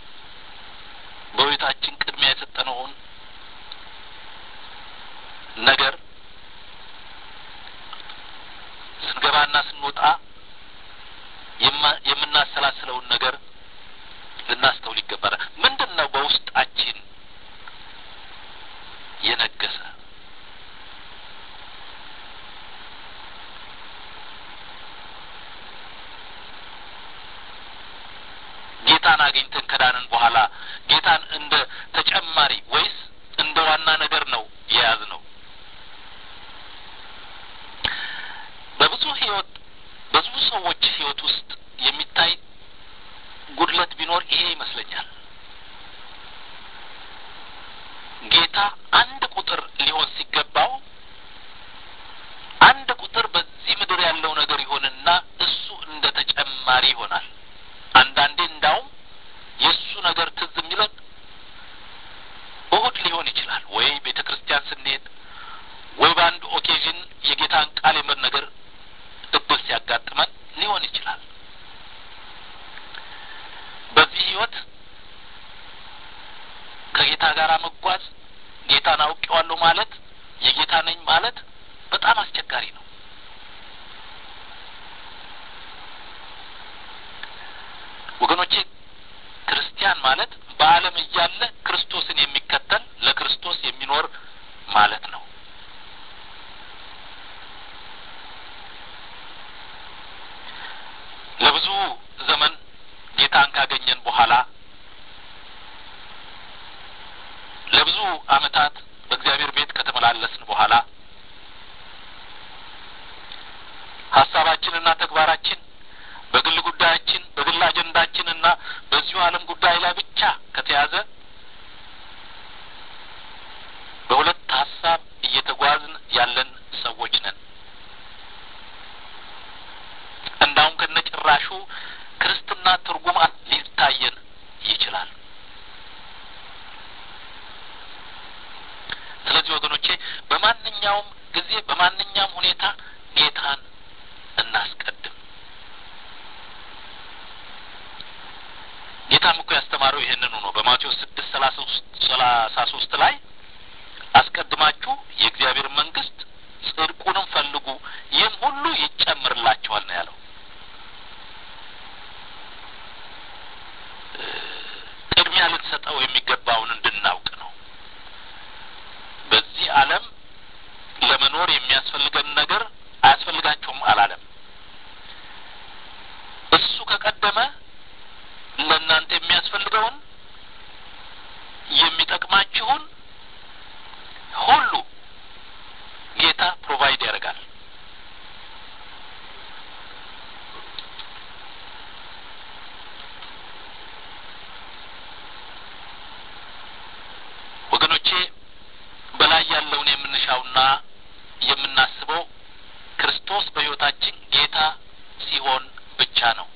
Speaker 1: በሕይወታችን ቅድሚያ የሰጠነውን ነገር ስንገባና ስንወጣ የምናሰላስለውን ነገር ልናስተውል ይገባናል። ምንድን ነው በውስጣችን የነገሰ ጌታን አግኝተን ከዳንን በኋላ ጌታን እንደ ተጨማሪ ወይስ እንደ ዋና ነገር ነው የያዝ ነው? በብዙ ህይወት በብዙ ሰዎች ህይወት ውስጥ የሚታይ ጉድለት ቢኖር ይሄ ይመስለኛል። ጌታ አንድ ቁጥር ሊሆን ሲገባው አንድ ቁጥር በዚህ ምድር ያለው ነገር ይሆንና እሱ እንደ ተጨማሪ ይሆናል። አንዳንዴ እንዳውም የእሱ ነገር ትዝ የሚለን እሁድ ሊሆን ይችላል፣ ወይ ቤተ ክርስቲያን ስንሄድ፣ ወይ በአንድ ኦኬዥን የጌታን ቃል የምር ነገር እድል ሲያጋጥመን ሊሆን ይችላል። በዚህ ህይወት ከጌታ ጋር መጓዝ ጌታን አውቄዋለሁ ማለት የጌታ ነኝ ማለት በጣም አስቸጋሪ ነው። ወገኖቼ ክርስቲያን ማለት በዓለም እያለ ክርስቶስን የሚከተል ለክርስቶስ የሚኖር ማለት ነው። ለብዙ ዘመን ጌታን ካገኘን በኋላ ለብዙ ዓመታት በእግዚአብሔር ቤት ከተመላ ከተመላለስን በኋላ ሀሳባችንና ተግባራችን በግል ጉዳያችን በግል አጀንዳችንና በዚሁ ዓለም ጉዳይ ላይ ብቻ ከተያዘ በሁለት ሀሳብ እየተጓዝን ያለን ሰዎች ነን። እንዳውም ከነጭራሹ ክርስትና ትርጉም ሊታየን ይችላል። ስለዚህ ወገኖቼ በማንኛውም ጊዜ በማንኛውም ሁኔታ ጌታን እናስቀድም። ጌታም እኮ ያስተማረው ይህንኑ ነው። በማቴዎስ ስድስት ሰላሳ ሶስት ላይ አስቀድማችሁ የእግዚአብሔር መንግስት ጽድቁንም ፈልጉ፣ ይህም ሁሉ ይጨምርላችኋል ነው ያለው። ቅድሚያ ልንሰጠው የሚገባውን እንድናውቅ ነው። በዚህ ዓለም ለመኖር የሚያስፈልገን ነገር አያስፈልጋችሁም አላለም። እሱ ከቀደመ ለእናንተ የሚያስፈልገውን የሚጠቅማችሁን ሁሉ ጌታ ፕሮቫይድ ያደርጋል። ወገኖቼ በላይ ያለውን የምንሻውና የምናስበው ክርስቶስ በሕይወታችን ጌታ ሲሆን ብቻ ነው።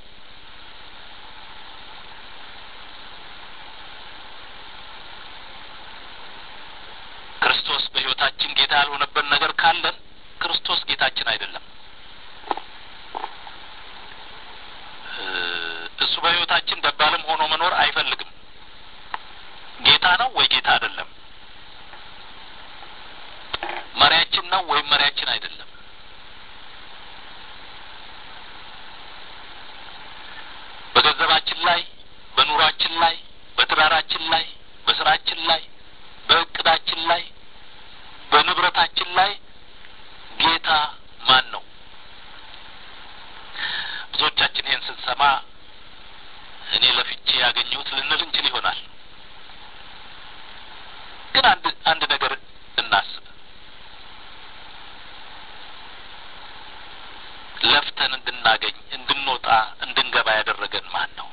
Speaker 1: ክርስቶስ በሕይወታችን ጌታ ያልሆነበት ነገር ካለን ክርስቶስ ጌታችን አይደለም። እሱ በሕይወታችን ደባልም ሆኖ መኖር አይፈልግም። ጌታ ነው ወይ ጌታ አይደለም? መሪያችን ነው ወይም መሪያችን አይደለም? በገንዘባችን ላይ፣ በኑሯችን ላይ፣ በትዳራችን ላይ፣ በስራችን ላይ፣ በእቅዳችን ላይ፣ በንብረታችን ላይ ጌታ ማን ነው? ብዙዎቻችን ይህን ስንሰማ እኔ ለፍቼ ያገኘሁት ልንል እንችል ይሆናል። ግን አንድ አንድ ነገር እናስብ። ለፍተን እንድናገኝ እንድንወጣ እንድንገባ ያደረገን ማን ነው?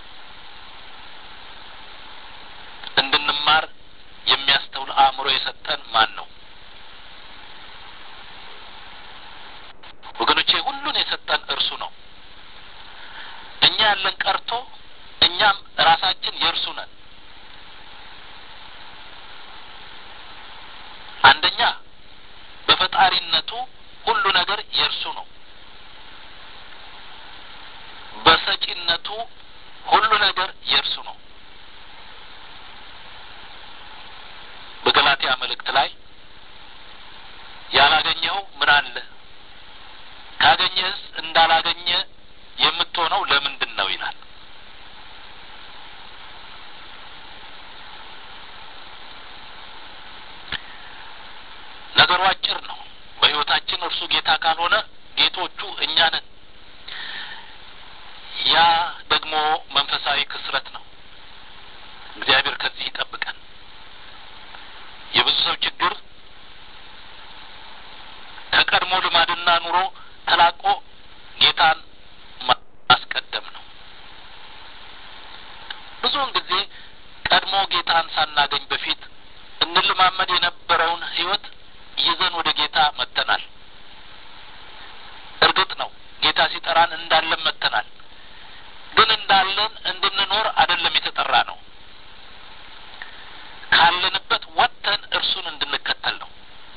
Speaker 1: እንድንማር የሚያስተውል አእምሮ የሰጠን ማን ነው? ወገኖቼ ሁሉን የሰጠን እርሱ ነው። እኛ ያለን ቀርቶ እኛም ራሳችን የእርሱ ነን። አንደኛ በፈጣሪነቱ ሁሉ ነገር የእርሱ ነው። በሰጪነቱ ሁሉ ነገር የእርሱ ነው። በገላትያ መልእክት ላይ ያላገኘኸው ምን አለ? ካገኘህስ እንዳላገኘ የምትሆነው ለምንድን ነው ይላል። ነገሩ አጭር ነው። በሕይወታችን እርሱ ጌታ ካልሆነ ጌቶቹ እኛ ነን። ያ ደግሞ መንፈሳዊ ክስረት ነው። እግዚአብሔር ከዚህ ይጠብቀን። የብዙ ሰው ችግር ከቀድሞ ልማድና ኑሮ ተላቆ ጌታን ማስቀደም ነው። ብዙውን ጊዜ ቀድሞ ጌታን ሳናገኝ በፊት እንልማመድ የነበረውን ሕይወት ይዘን ወደ ጌታ መጥተናል። እርግጥ ነው ጌታ ሲጠራን እንዳለን መጥተናል። ግን እንዳለን እንድንኖር አይደለም የተጠራ ነው። ካለንበት ወጥተን እርሱን እንድንከተል ነው።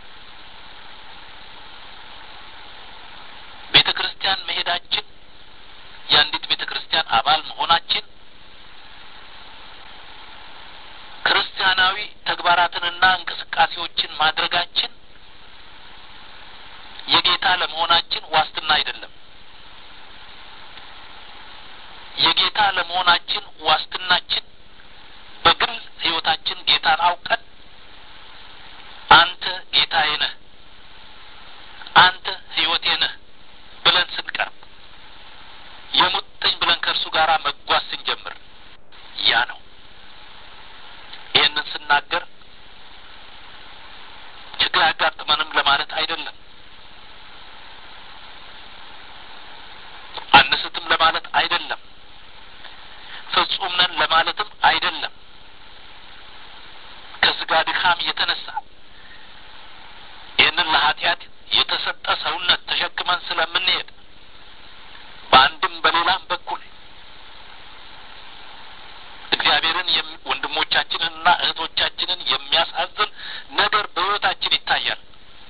Speaker 1: ቤተ ክርስቲያን መሄዳችን የአንዲት ቤተ ክርስቲያን አባል መሆናችን ክርስቲያናዊ ተግባራትንና እንቅስቃሴዎችን ማድረጋችን የጌታ ለመሆናችን ዋስትና አይደለም። የጌታ ለመሆናችን ዋስትናችን በግል ሕይወታችን ጌታን አውቀን አንተ ጌታዬ ነህ፣ አንተ ሕይወቴ ነህ ብለን ስንቀርብ የሙጥኝ ብለን ከእርሱ ጋር መጓዝ ስንጀምር ያ ነው። ይህንን ስናገር ችግር አያጋጥመንም ለማለት አይደለም። አንስትም ለማለት አይደለም። ፍጹም ነን ለማለትም አይደለም። ከስጋ ድካም የተነሳ ይህንን ለኃጢአት የተሰጠ ሰውነት ተሸክመን ስለምንሄድ በአንድም በሌላም በኩል እግዚአብሔርን ወንድሞቻችንንና እህቶቻችንን የሚያሳዝን ነገር በሕይወታችን ይታያል።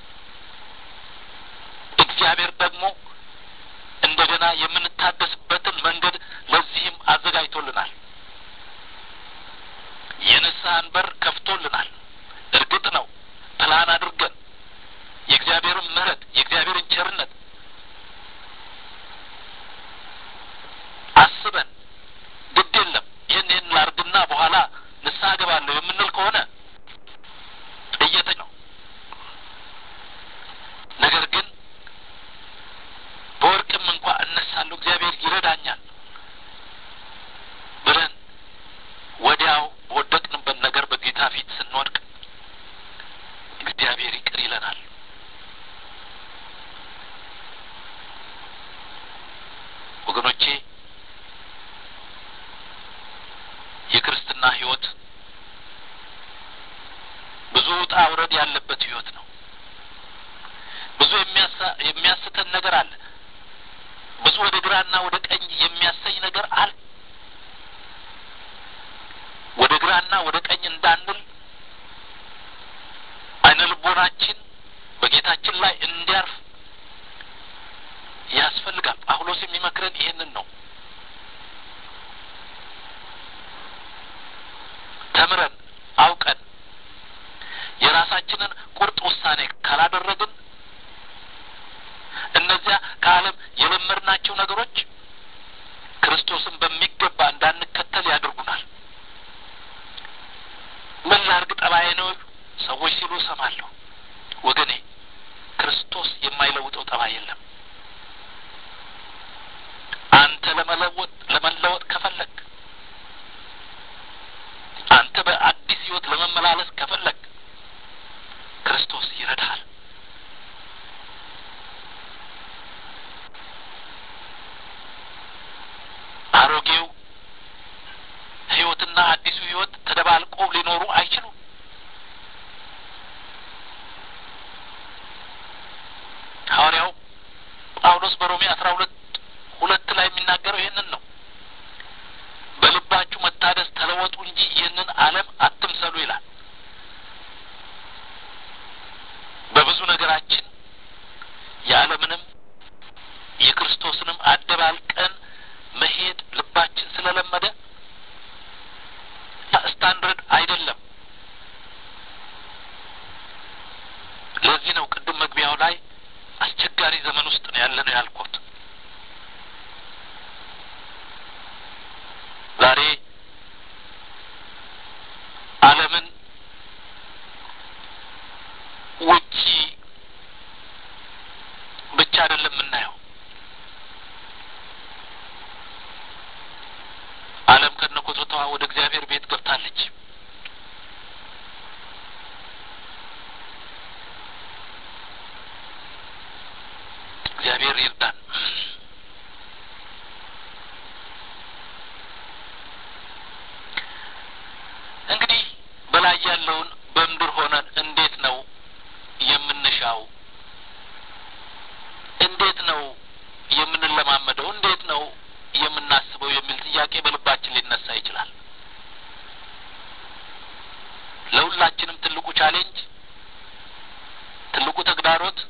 Speaker 1: እግዚአብሔር ደግሞ እንደገና የምንታደስበትን መንገድ ለዚህም አዘጋጅቶልናል። የንስሐን በር ከፍቶልናል። እርግጥ ነው ፕላን አድርገን የእግዚአብሔርን ምሕረት የእግዚአብሔርን ቸርነት አስበን ግድ የለም ይህን ይህን ላርግና በኋላ ንስሐ ገባለሁ የምንል ከሆነ እየተ ነው። ነገር ግን በወርቅም እንኳ እነሳለሁ እግዚአብሔር ይረዳኛል ብለን ወዲያው በወደቅንበት ነገር በጌታ ፊት ስንወድቅ እግዚአብሔር ይቅር ይለናል። ወገኖቼ የክርስትና ሕይወት ብዙ ውጣ ውረድ ያለበት ሕይወት ነው። ብዙ የሚያስተን ነገር አለ። ብዙ ወደ ግራና ወደ ቀኝ የሚያሰኝ ነገር አለ። ወደ ግራና ወደ ቀኝ እንዳንል አይነ ልቦናችን በጌታችን ላይ እንዲያርፍ ያስፈልጋል። ጳውሎስ የሚመክረን ይህንን ነው። ተምረን አውቀን የራሳችንን ቁርጥ ውሳኔ ካላደረግን እነዚያ ከዓለም የለመድናቸው ነገሮች ክርስቶስን በሚገባ እንዳንከተል ያደርጉናል። ምን ላርግ ጠባዬ ነው ሰዎች ሲሉ እሰማለሁ። ወገኔ ክርስቶስ የማይለውጠው ጠባይ የለም። አንተ ለመለወጥ ለመለወጥ ከፈለግ አንተ በአዲስ ሕይወት ለመመላለስ ከፈለግ ክርስቶስ ይረዳሃል። አሮጌው ሕይወትና አዲሱ ሕይወት ተደባልቆ ሊኖሩ አይችሉም። ሐዋርያው ጳውሎስ በሮሜ አስራ ሁለት ሁለት ላይ የሚናገረው ይህንን ነው። በልባችሁ መታደስ ተለወጡ እንጂ ይህንን ዓለም አትምሰሉ ይላል። በብዙ ነገራችን የዓለምንም የክርስቶስንም አደባልቀን መሄድ ልባችን ስለለመደ ስታንዳርድ አይደለም። ለዚህ ነው ቅድም መግቢያው ላይ አስቸጋሪ ዘመን ውስጥ ነው ያለ ነው ያልኩት። ዛሬ ዓለምን ውጪ ብቻ አይደለም የምናየው። ዓለም ከነኮተቷ ወደ እግዚአብሔር ቤት ገብታለች። እግዚአብሔር ይርዳን። እንግዲህ በላይ ያለውን በምድር ሆነን እንዴት ነው የምንሻው? እንዴት ነው የምንለማመደው? እንዴት ነው የምናስበው የሚል ጥያቄ በልባችን ሊነሳ ይችላል። ለሁላችንም ትልቁ ቻሌንጅ፣ ትልቁ ተግዳሮት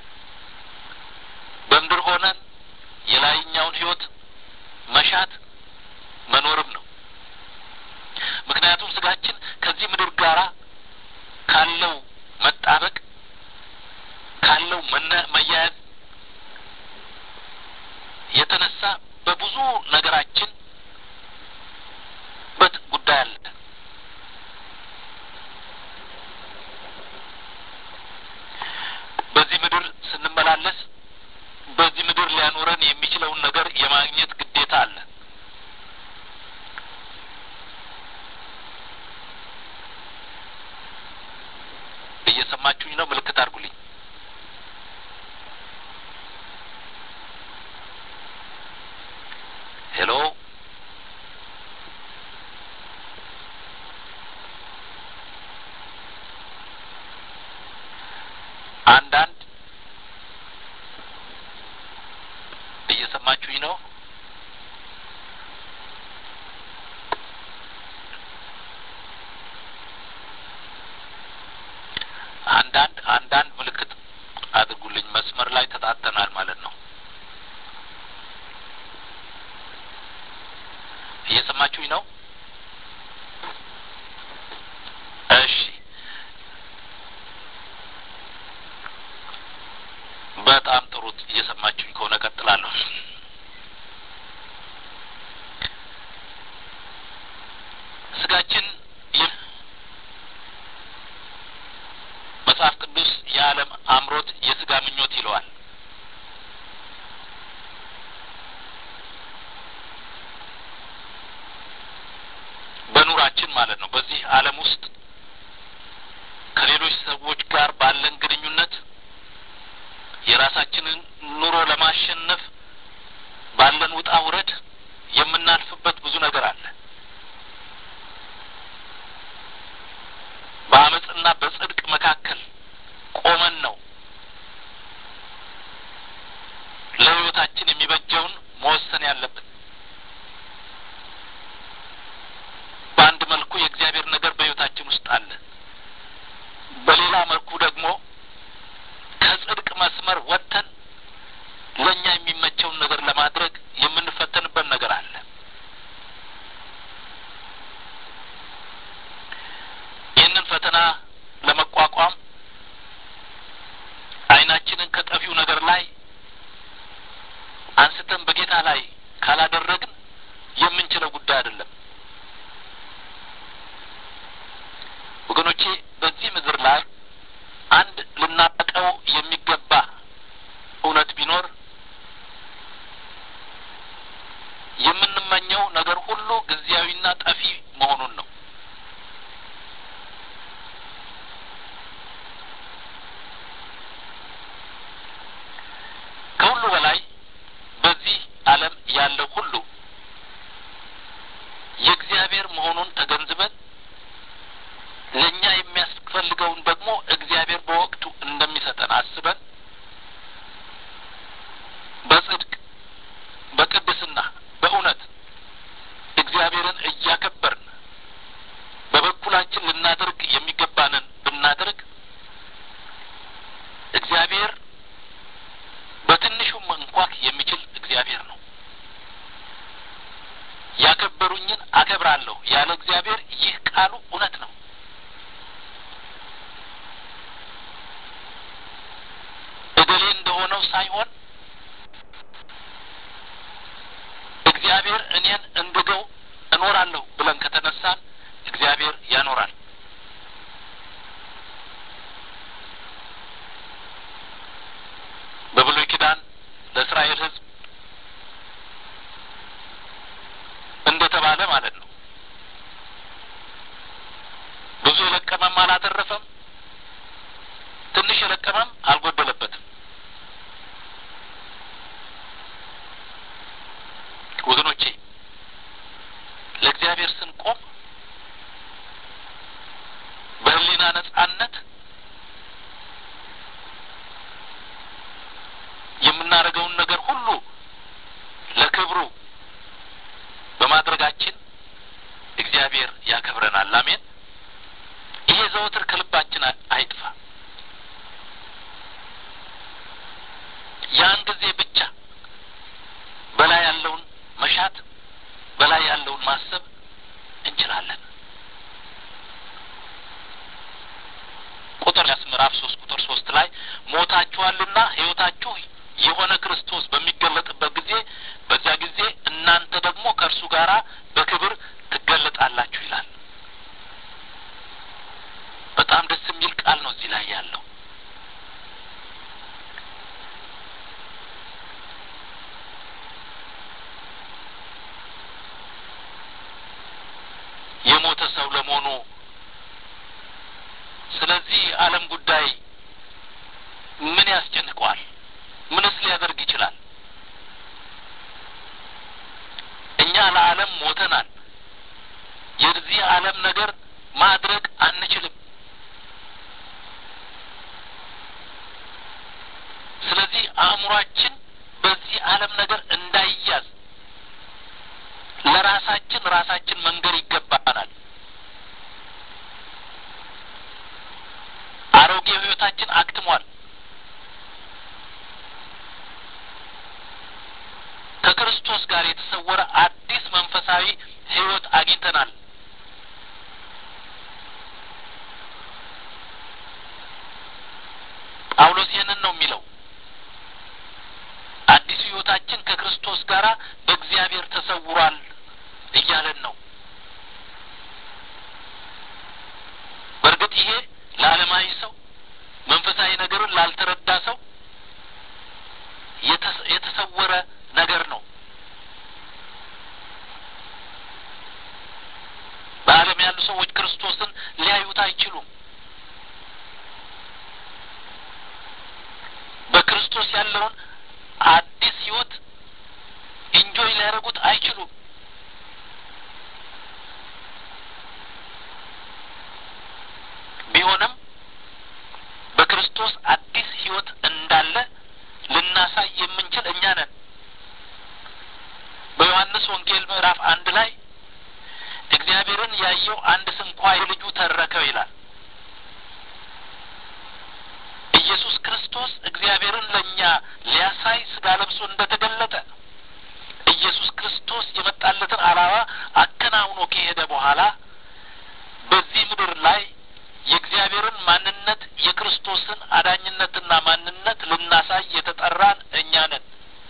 Speaker 1: በምድር ሆነን የላይኛውን ሕይወት መሻት መኖርም ነው። ምክንያቱም ስጋችን ከዚህ ምድር ጋራ ካለው መጣበቅ ካለው መያያዝ የተነሳ በብዙ ነገራችን በት ጉዳይ አለ። በዚህ ምድር ስንመላለስ በዚህ ምድር ሊያኖረን የሚችለውን ነገር የማግኘት ግዴታ አለ። እየሰማችሁኝ ነው? ምልክት አድርጉ። አንዳንድ እየሰማችሁኝ ነው? አንዳንድ አንዳንድ ምልክት አድርጉልኝ። መስመር ላይ ተጣተናል ማለት ነው። እየሰማችሁኝ ነው? እሺ በጣም ጥሩ። እየሰማችሁኝ ከሆነ ቀጥላለሁ። ስጋችን መጽሐፍ ቅዱስ የዓለም አምሮት የስጋ ምኞት ይለዋል። በኑራችን ማለት ነው። በዚህ ዓለም ውስጥ ከሌሎች ሰዎች ጋር ባለን ግንኙነት የራሳችንን ኑሮ ለማሸነፍ ባለን ውጣ ውረድ የምናልፍበት ብዙ ነገር አለ። በአመፅና በጽድቅ መካከል ቆመን ነው ለሕይወታችን የሚበጀውን መወሰን ያለብን። በአንድ መልኩ የእግዚአብሔር ነገር በሕይወታችን ውስጥ አለ። በሌላ መልኩ ደግሞ ከጽድቅ መስመር ወጥተን ለእኛ የሚመቸውን ነገር ለማድረግ የምንፈተንበት ነገር አለ። ይህንን ፈተና ለመቋቋም ዓይናችንን ከጠፊው ነገር ላይ አንስተን በጌታ ላይ ካላደረግን የምንችለው ጉዳይ አይደለም። ወገኖቼ በዚህ ምድር ላይ አንድ ልናቀው የሚገባ እውነት ቢኖር የምንመኘው ነገር ሁሉ ጊዜያዊና ጠፊ መሆኑን ነው። ከሁሉ በላይ በዚህ ዓለም ያለው ሁሉ የእግዚአብሔር መሆኑን ተገንዝበን ለእኛ የሚያስፈልገውን ደግሞ እግዚአብሔር በወቅቱ እንደሚሰጠን አስበን በጽድቅ በቅድስና በእውነት እግዚአብሔርን እያከበርን በበኩላችን ልናደርግ የሚገባንን ብናደርግ እግዚአብሔር በትንሹም እንኳን የሚችል እግዚአብሔር ነው። ያከበሩኝን አከብራለሁ ያለ እግዚአብሔር ይህ ቃሉ እውነት ነው። እገሌ እንደሆነው ሳይሆን እግዚአብሔር እኔን እንድገው እኖራለሁ ብለን ከተነሳን እግዚአብሔር ያኖራል። በብሉይ ኪዳን ለእስራኤል ሕዝብ እንደተባለ ማለት ነው። ብዙ የለቀመም አላተረፈም፣ ትንሽ የለቀመም አልጎደለበትም። ወገኖቼ ለእግዚአብሔር ስንቆም በሕሊና ነጻነት የምናደርገውን ነገር ሁሉ ለክብሩ በማድረጋችን እግዚአብሔር ያከብረናል። አሜን። ይሄ ዘወትር ከልባችን አይጥፋ። ያን ጊዜ ብቻ በላይ ያለውን መሻት በላይ ያለውን ማሰብ እንችላለን። ቁጥር ያስ ምዕራፍ ሶስት ቁጥር ሶስት ላይ ሞታችኋልና ሕይወታችሁ የሆነ ክርስቶስ በሚገለጥበት ጊዜ በዚያ ጊዜ እናንተ ደግሞ ከእርሱ ጋር በክብር ትገለጣላችሁ ይላል። በጣም ደስ የሚል ቃል ነው እዚህ ላይ ያለው። የሞተ ሰው ለመሆኑ ስለዚህ ዓለም ጉዳይ ምን ያስጨንቀዋል? ምንስ ሊያደርግ ይችላል? እኛ ለዓለም ሞተናል። የዚህ ዓለም ነገር ማድረግ አንችልም። አእምሯችን በዚህ ዓለም ነገር እንዳይያዝ ለራሳችን ራሳችን መንገድ ይገባናል። አሮጌው ሕይወታችን አክትሟል። ከክርስቶስ ጋር የተሰወረ አዲስ መንፈሳዊ ሕይወት አግኝተናል። ጳውሎስ ይህንን ነው የሚለው። አዲሱ ሕይወታችን ከክርስቶስ ጋር በእግዚአብሔር ተሰውሯል እያለን ነው። በእርግጥ ይሄ ለዓለማዊ ሰው መንፈሳዊ ነገርን ላልተረዳ ሰው የተሰወረ ነገር ነው። በዓለም ያሉ ሰዎች ክርስቶስን ሊያዩት አይችሉም። በክርስቶስ ያለውን አዲስ ሕይወት ኢንጆይ ሊያደርጉት አይችሉም። ቢሆንም በክርስቶስ አዲስ ሕይወት እንዳለ ልናሳይ የምንችል እኛ ነን። በዮሐንስ ወንጌል ምዕራፍ አንድ ላይ እግዚአብሔርን ያየው አንድ ስንኳ የልጁ ተረከው ይላል። ኢየሱስ ክርስቶስ እግዚአብሔርን ለእኛ ሊያሳይ ስጋ ለብሶ እንደተገለጠ ኢየሱስ ክርስቶስ የመጣለትን ዓላማ አከናውኖ ከሄደ በኋላ በዚህ ምድር ላይ የእግዚአብሔርን ማንነት የክርስቶስን አዳኝነትና ማንነት ልናሳይ የተጠራን እኛ ነን።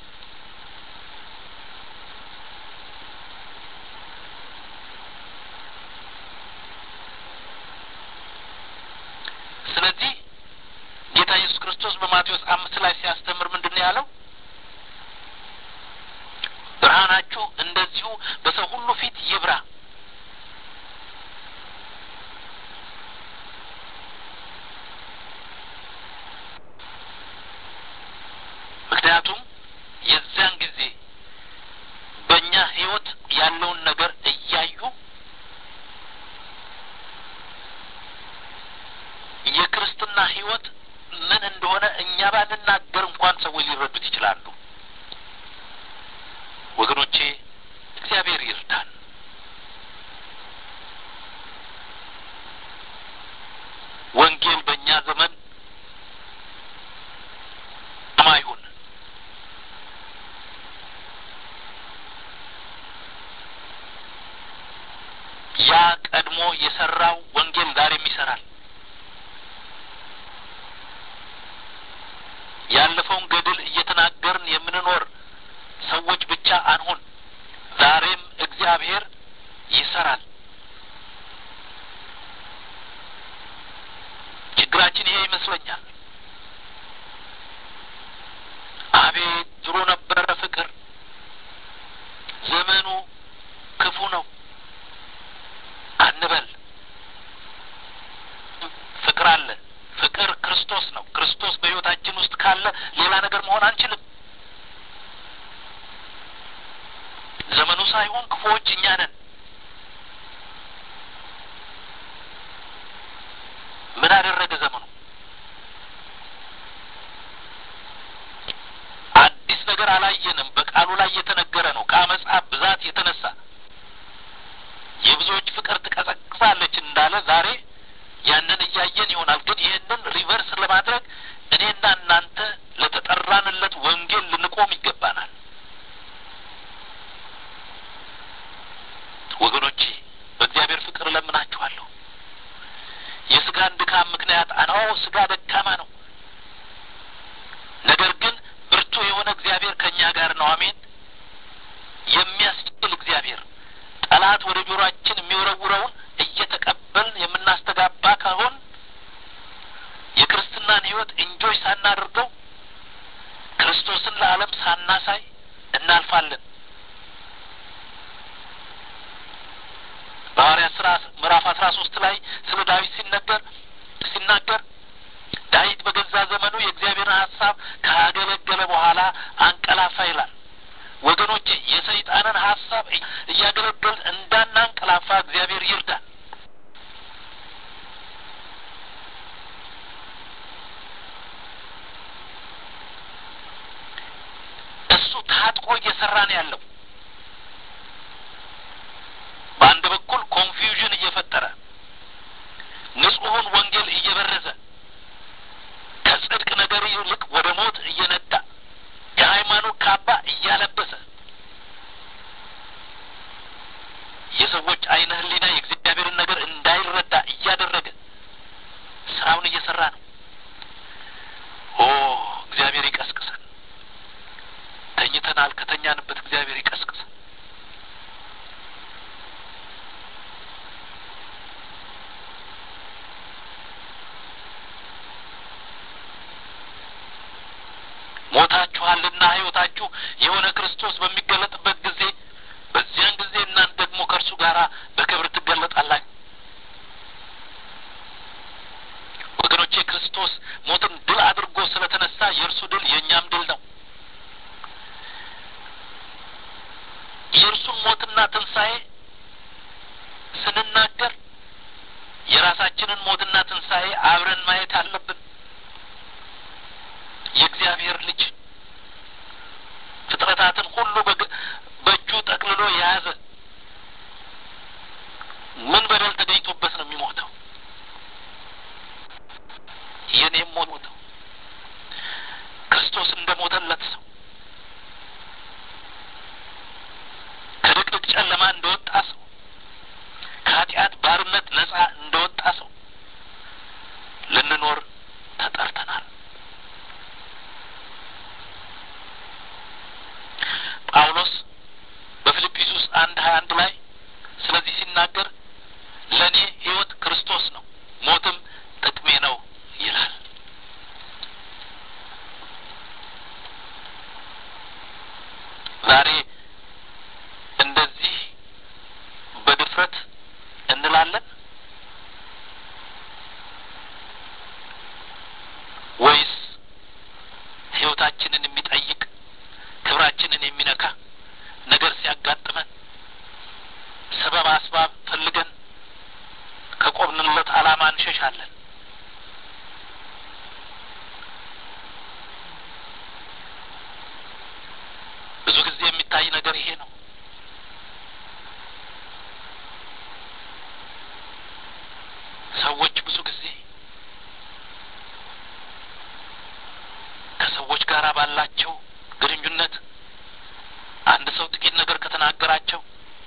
Speaker 1: ስለዚህ ጌታ ኢየሱስ ክርስቶስ በማቴዎስ አምስት ላይ ሲያስተምር ምንድን ነው ያለው? ብርሃናችሁ እንደዚሁ በሰው ሁሉ ፊት ይብራ ምክንያቱም የዚያን ጊዜ በእኛ ሕይወት ያለውን ነገር እያዩ የክርስትና ሕይወት ምን እንደሆነ እኛ ባንናገር እንኳን ሰዎች ሊረዱት ይችላሉ። ወገኖቼ እግዚአብሔር ይርዳን። ወንጌል በእኛ ዘመን አይሁን ያ ቀድሞ የሰራው ወንጌል ዛሬም ይሰራል። ያለፈውን ገድል እየተናገርን የምንኖር ሰዎች ብቻ አንሆን። ዛሬም እግዚአብሔር ይሰራል። ችግራችን ይሄ ይመስለኛል። አቤት ድሮ ነበረ ፍቅር፣ ዘመኑ ክፉ ነው አንበል። ፍቅር አለ። ፍቅር ክርስቶስ ነው። ክርስቶስ በሕይወታችን ውስጥ ካለ ሌላ ነገር መሆን አንችልም። ዘመኑ ሳይሆን ክፉዎች እኛ ነን። ምን አደረገ ዘመኑ? አዲስ ነገር አላየንም። በቃሉ ላይ የተነገረ ነው። ከአመፃ ብዛት የተነሳ የብዙዎች ፍቅር ትቀዘቅዛለች እንዳለ ዛሬ ያንን እያየን ይሆናል። ግን ይህንን ሪቨርስ ለማድረግ እኔና እናንተ ለተጠራንለት ወንጌል ልንቆም ይገባናል። ወገኖቼ በእግዚአብሔር ፍቅር እለምናችኋለሁ። የስጋን ድካም ምክንያት አናዎ ስጋ ደካማ ነው። ነገር ግን ብርቱ የሆነ እግዚአብሔር ከእኛ ጋር ነው። አሜን። የሚያስችል እግዚአብሔር ጠላት ወደ ጆሮአችን የሚወረውረውን እየተቀበልን የምናስተጋባ ካሆን የክርስትናን ሕይወት እንጆይ ሳናደርገው ክርስቶስን ለዓለም ሳናሳይ እናልፋለን። በሐዋርያት ሥራ ምዕራፍ አስራ ሶስት ላይ ስለ ዳዊት ሲነገር ሲናገር ዳዊት በገዛ ዘመኑ የእግዚአብሔርን ሀሳብ ካገለገለ በኋላ አንቀላፋ ይላል። ወገኖቼ የሰይጣንን ሀሳብ እያገለገል እንዳናንቀላፋ እግዚአብሔር ይርዳል። ታጥቆ እየሰራ ነው ያለው። በአንድ በኩል ኮንፊውዥን እየፈጠረ ንጹሑን ወንጌል እየበረዘ ከጽድቅ ነገር ይልቅ ወደ ሞት እየነዳ የሃይማኖት ካባ እያለበሰ የሰዎች አይነ ህሊና የእግዚአብሔርን ነገር እንዳይረዳ እያደረገ ስራውን እየሰራ ነው። ኦ እግዚአብሔር ይቀስቅሰን። ተኝተናል። ከተኛንበት እግዚአብሔር ይቀስቅሰን። ሞታችኋልና ሕይወታችሁ የሆነ ክርስቶስ በሚገለጥበት ጊዜ በዚያን ጊዜ እናንተ ደግሞ ከእርሱ ጋር በክብር ትገለጣላችሁ። ወገኖቼ ክርስቶስ ሞትን ድል አድርጎ ስለተነሳ የእርሱ ድል የእኛም ድል ነው። የእርሱን ሞትና ትንሣኤ ስንናገር የራሳችንን ሞትና ትንሣኤ አብረን ማየት አለብን። የእግዚአብሔር ልጅ ፍጥረታትን ሁሉ በእጁ ጠቅልሎ የያዘ ምን በደል ተገኝቶበት ነው የሚሞተው? የኔም ሞት ሞተው ክርስቶስ እንደ ሞተለት ሰው ከድቅድቅ ጨለማ እንደወጣ ሰው ከኃጢአት ባርነት ነጻ እንደወጣ ሰው ልንኖር ተጠርተናል። ጳውሎስ በፊልጵስዩስ አንድ ሀያ አንድ ላይ ስለዚህ ሲናገር ለእኔ ሕይወት ክርስቶስ ነው፣ ሞትም ጥቅሜ ነው ይላል። ዛሬ እንደዚህ በድፍረት እንላለን ወይስ ሕይወታችንን የሚጠይቅ ክብራችንን የሚነካ ነገር ሲያጋጥመን ሰበብ አስባብ ፈልገን ከቆምንለት ዓላማ እንሸሻለን? ብዙ ጊዜ የሚታይ ነገር ይሄ ነው። ሰዎች ብዙ ጊዜ ከሰዎች ጋር ባላቸው ግንኙነት አንድ ሰው ጥቂት ነገር ከተናገራቸው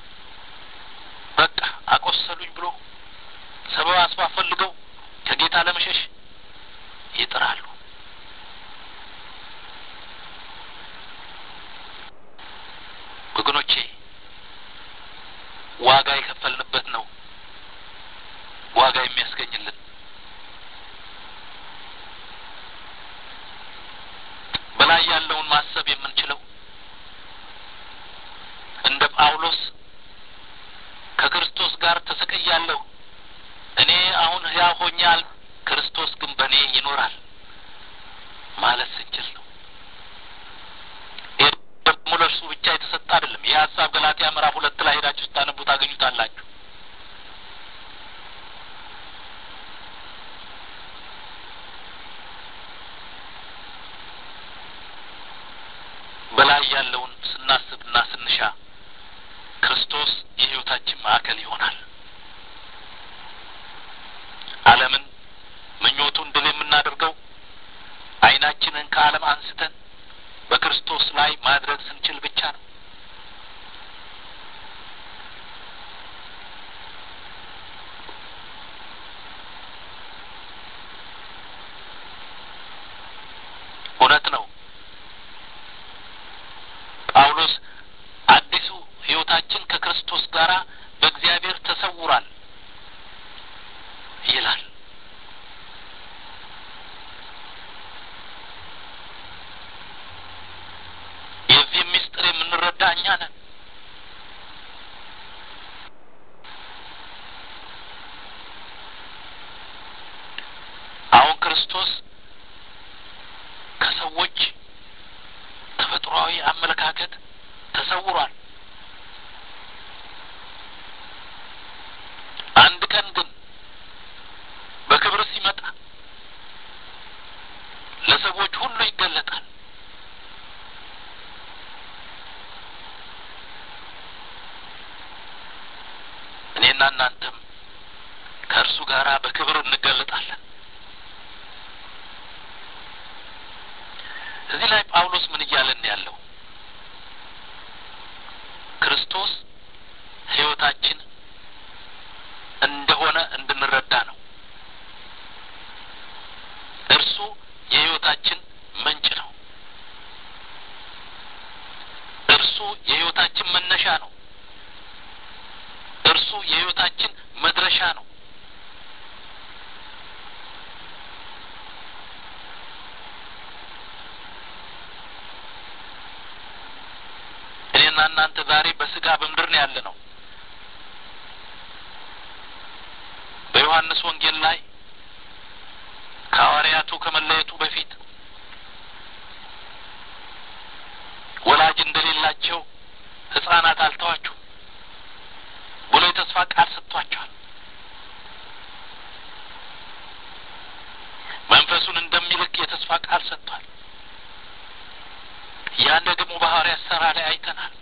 Speaker 1: በቃ አቆሰሉኝ ብሎ ሰበብ አስባብ ፈልገው ከጌታ ለመሸሽ ይጥራሉ። ወገኖቼ ዋጋ የከፈልንበት ነው ዋጋ የሚያስገኝልን በላይ ያለውን ማሰብ የምንችለው እንደ ጳውሎስ ከክርስቶስ ጋር ተሰቅያለሁ፣ እኔ አሁን ሕያው ሆኛል፣ ክርስቶስ ግን በእኔ ይኖራል ማለት ስንችል ነው። ይህ ደግሞ ለእርሱ ብቻ የተሰጠ አይደለም። ይህ ሀሳብ ገላትያ ምዕራፍ ሁለት ላይ ሄዳችሁ ስታነቡ ታገኙታላችሁ። በላይ ያለውን ስናስብና ስንሻ ክርስቶስ የሕይወታችን ማዕከል ይሆናል። ዓለምን ምኞቱን ድል የምናደርገው ዓይናችንን ከዓለም አንስተን በክርስቶስ ላይ ማድረግ ስንችል ብቻ ነው። እውነት ነው። ጳውሎስ አዲሱ ሕይወታችን ከክርስቶስ ጋር በእግዚአብሔር ተሰውሯል ይላል። የዚህ ምስጢር የምንረዳ እኛ ነን። አሁን ክርስቶስ ከሰዎች ተፈጥሯዊ አመለካከት ተሰውሯል። አንድ ቀን ግን በክብር ሲመጣ ለሰዎች ሁሉ ይገለጣል። እዚህ ላይ ጳውሎስ ምን እያለን ያለው ክርስቶስ ሕይወታችን እንደሆነ እንድንረዳ ነው። እርሱ የሕይወታችን ምንጭ ነው። እርሱ የሕይወታችን መነሻ ነው። እርሱ የሕይወታችን መድረሻ ነው። እኔና እናንተ ዛሬ በስጋ በምድር ነው ያለ ነው። በዮሐንስ ወንጌል ላይ ከሐዋርያቱ ከመለየቱ በፊት ወላጅ እንደሌላቸው ሕጻናት አልተዋችሁም ብሎ የተስፋ ቃል ሰጥቷቸዋል። መንፈሱን እንደሚልክ የተስፋ ቃል ሰጥቷል። ያን ደግሞ በሐዋርያት ሥራ ላይ አይተናል።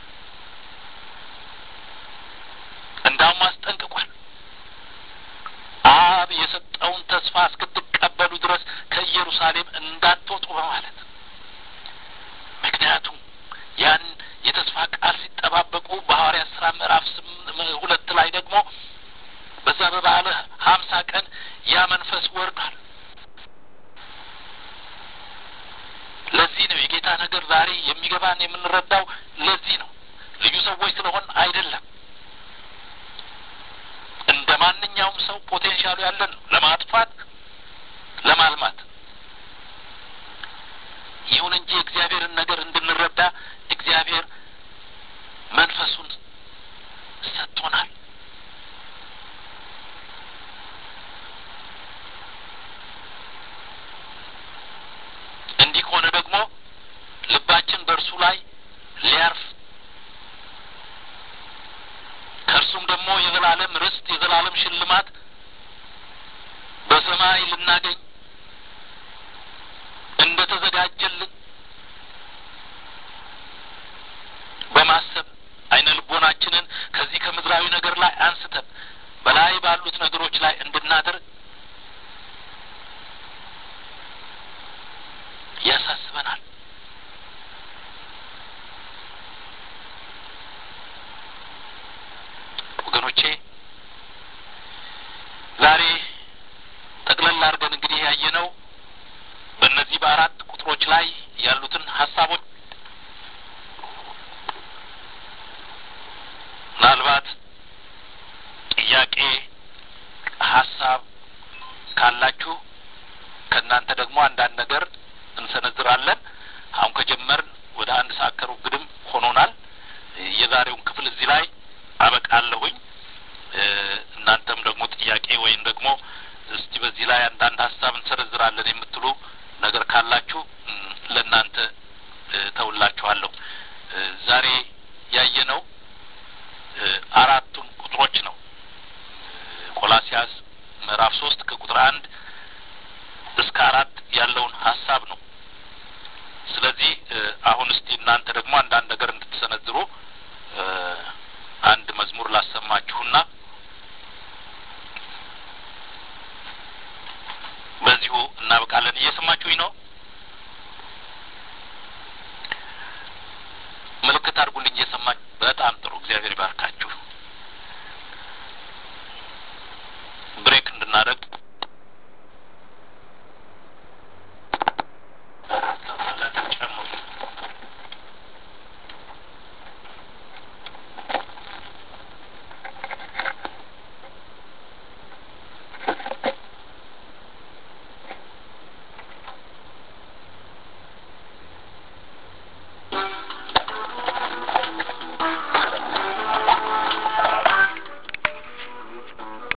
Speaker 1: እንዳውም አስጠንቅቋል። አብ የሰጠውን ተስፋ እስክትቀበሉ ድረስ ከኢየሩሳሌም እንዳትወጡ በማለት ምክንያቱም ያን የተስፋ ቃል ሲጠባበቁ በሐዋርያት ሥራ ምዕራፍ ሁለት ላይ ደግሞ በዛ በበዓለ ሀምሳ ቀን ያ መንፈስ ወርዷል። ለዚህ ነው የጌታ ነገር ዛሬ የሚገባን የምንረዳው ለዚህ ነው። ልዩ ሰዎች ስለሆን አይደለም። እንደ ማንኛውም ሰው ፖቴንሻሉ ያለን ነው ለማጥፋት ለማልማት። ይሁን እንጂ የእግዚአብሔርን ነገር እንድንረዳ እግዚአብሔር መንፈሱን ሰጥቶናል። እንዲህ ከሆነ ደግሞ ልባችን በእርሱ ላይ ሊያርፍ ከእርሱም ደግሞ የዘላለም ርስት የዘላለም ሽልማት በሰማይ ልናገኝ እንደ ተዘጋጀልን በማሰብ አይነ ልቦናችንን ከዚህ ከምድራዊ ነገር ላይ አንስተን በላይ ባሉት ነገሮች ላይ እንድናደርግ ያሳስበናል። ወገኖቼ ዛሬ ጠቅለል አድርገን እንግዲህ ያየነው በእነዚህ በአራት ቁጥሮች ላይ ያሉትን ሀሳቦች ምናልባት ጥያቄ፣ ሀሳብ ካላችሁ ከእናንተ ደግሞ አንዳንድ ነገር እንሰነዝራለን። አሁን ከጀመርን ወደ አንድ ሰዓት ከሩብ ግድም ሆኖናል። የዛሬውን ክፍል እዚህ ላይ አበቃለሁኝ። እናንተም ደግሞ ጥያቄ ወይም ደግሞ እስቲ በዚህ ላይ አንዳንድ ሀሳብ እንሰነዝራለን የምትሉ ነገር ካላችሁ ለእናንተ ተውላችኋለሁ። ዛሬ ያየነው አራቱን ቁጥሮች ነው። ቆላሲያስ ምዕራፍ ሶስት ከቁጥር አንድ እስከ አራት ያለውን ሀሳብ ነው። ስለዚህ አሁን እስቲ እናንተ ደግሞ አንዳንድ ነገር እንድትሰነዝሩ አንድ መዝሙር ላሰማችሁና በዚሁ እናበቃለን። እየሰማችሁኝ ነው? ምልክት አድርጉልኝ። እየሰማችሁ በጣም ጥሩ። እግዚአብሔር ይባርካችሁ።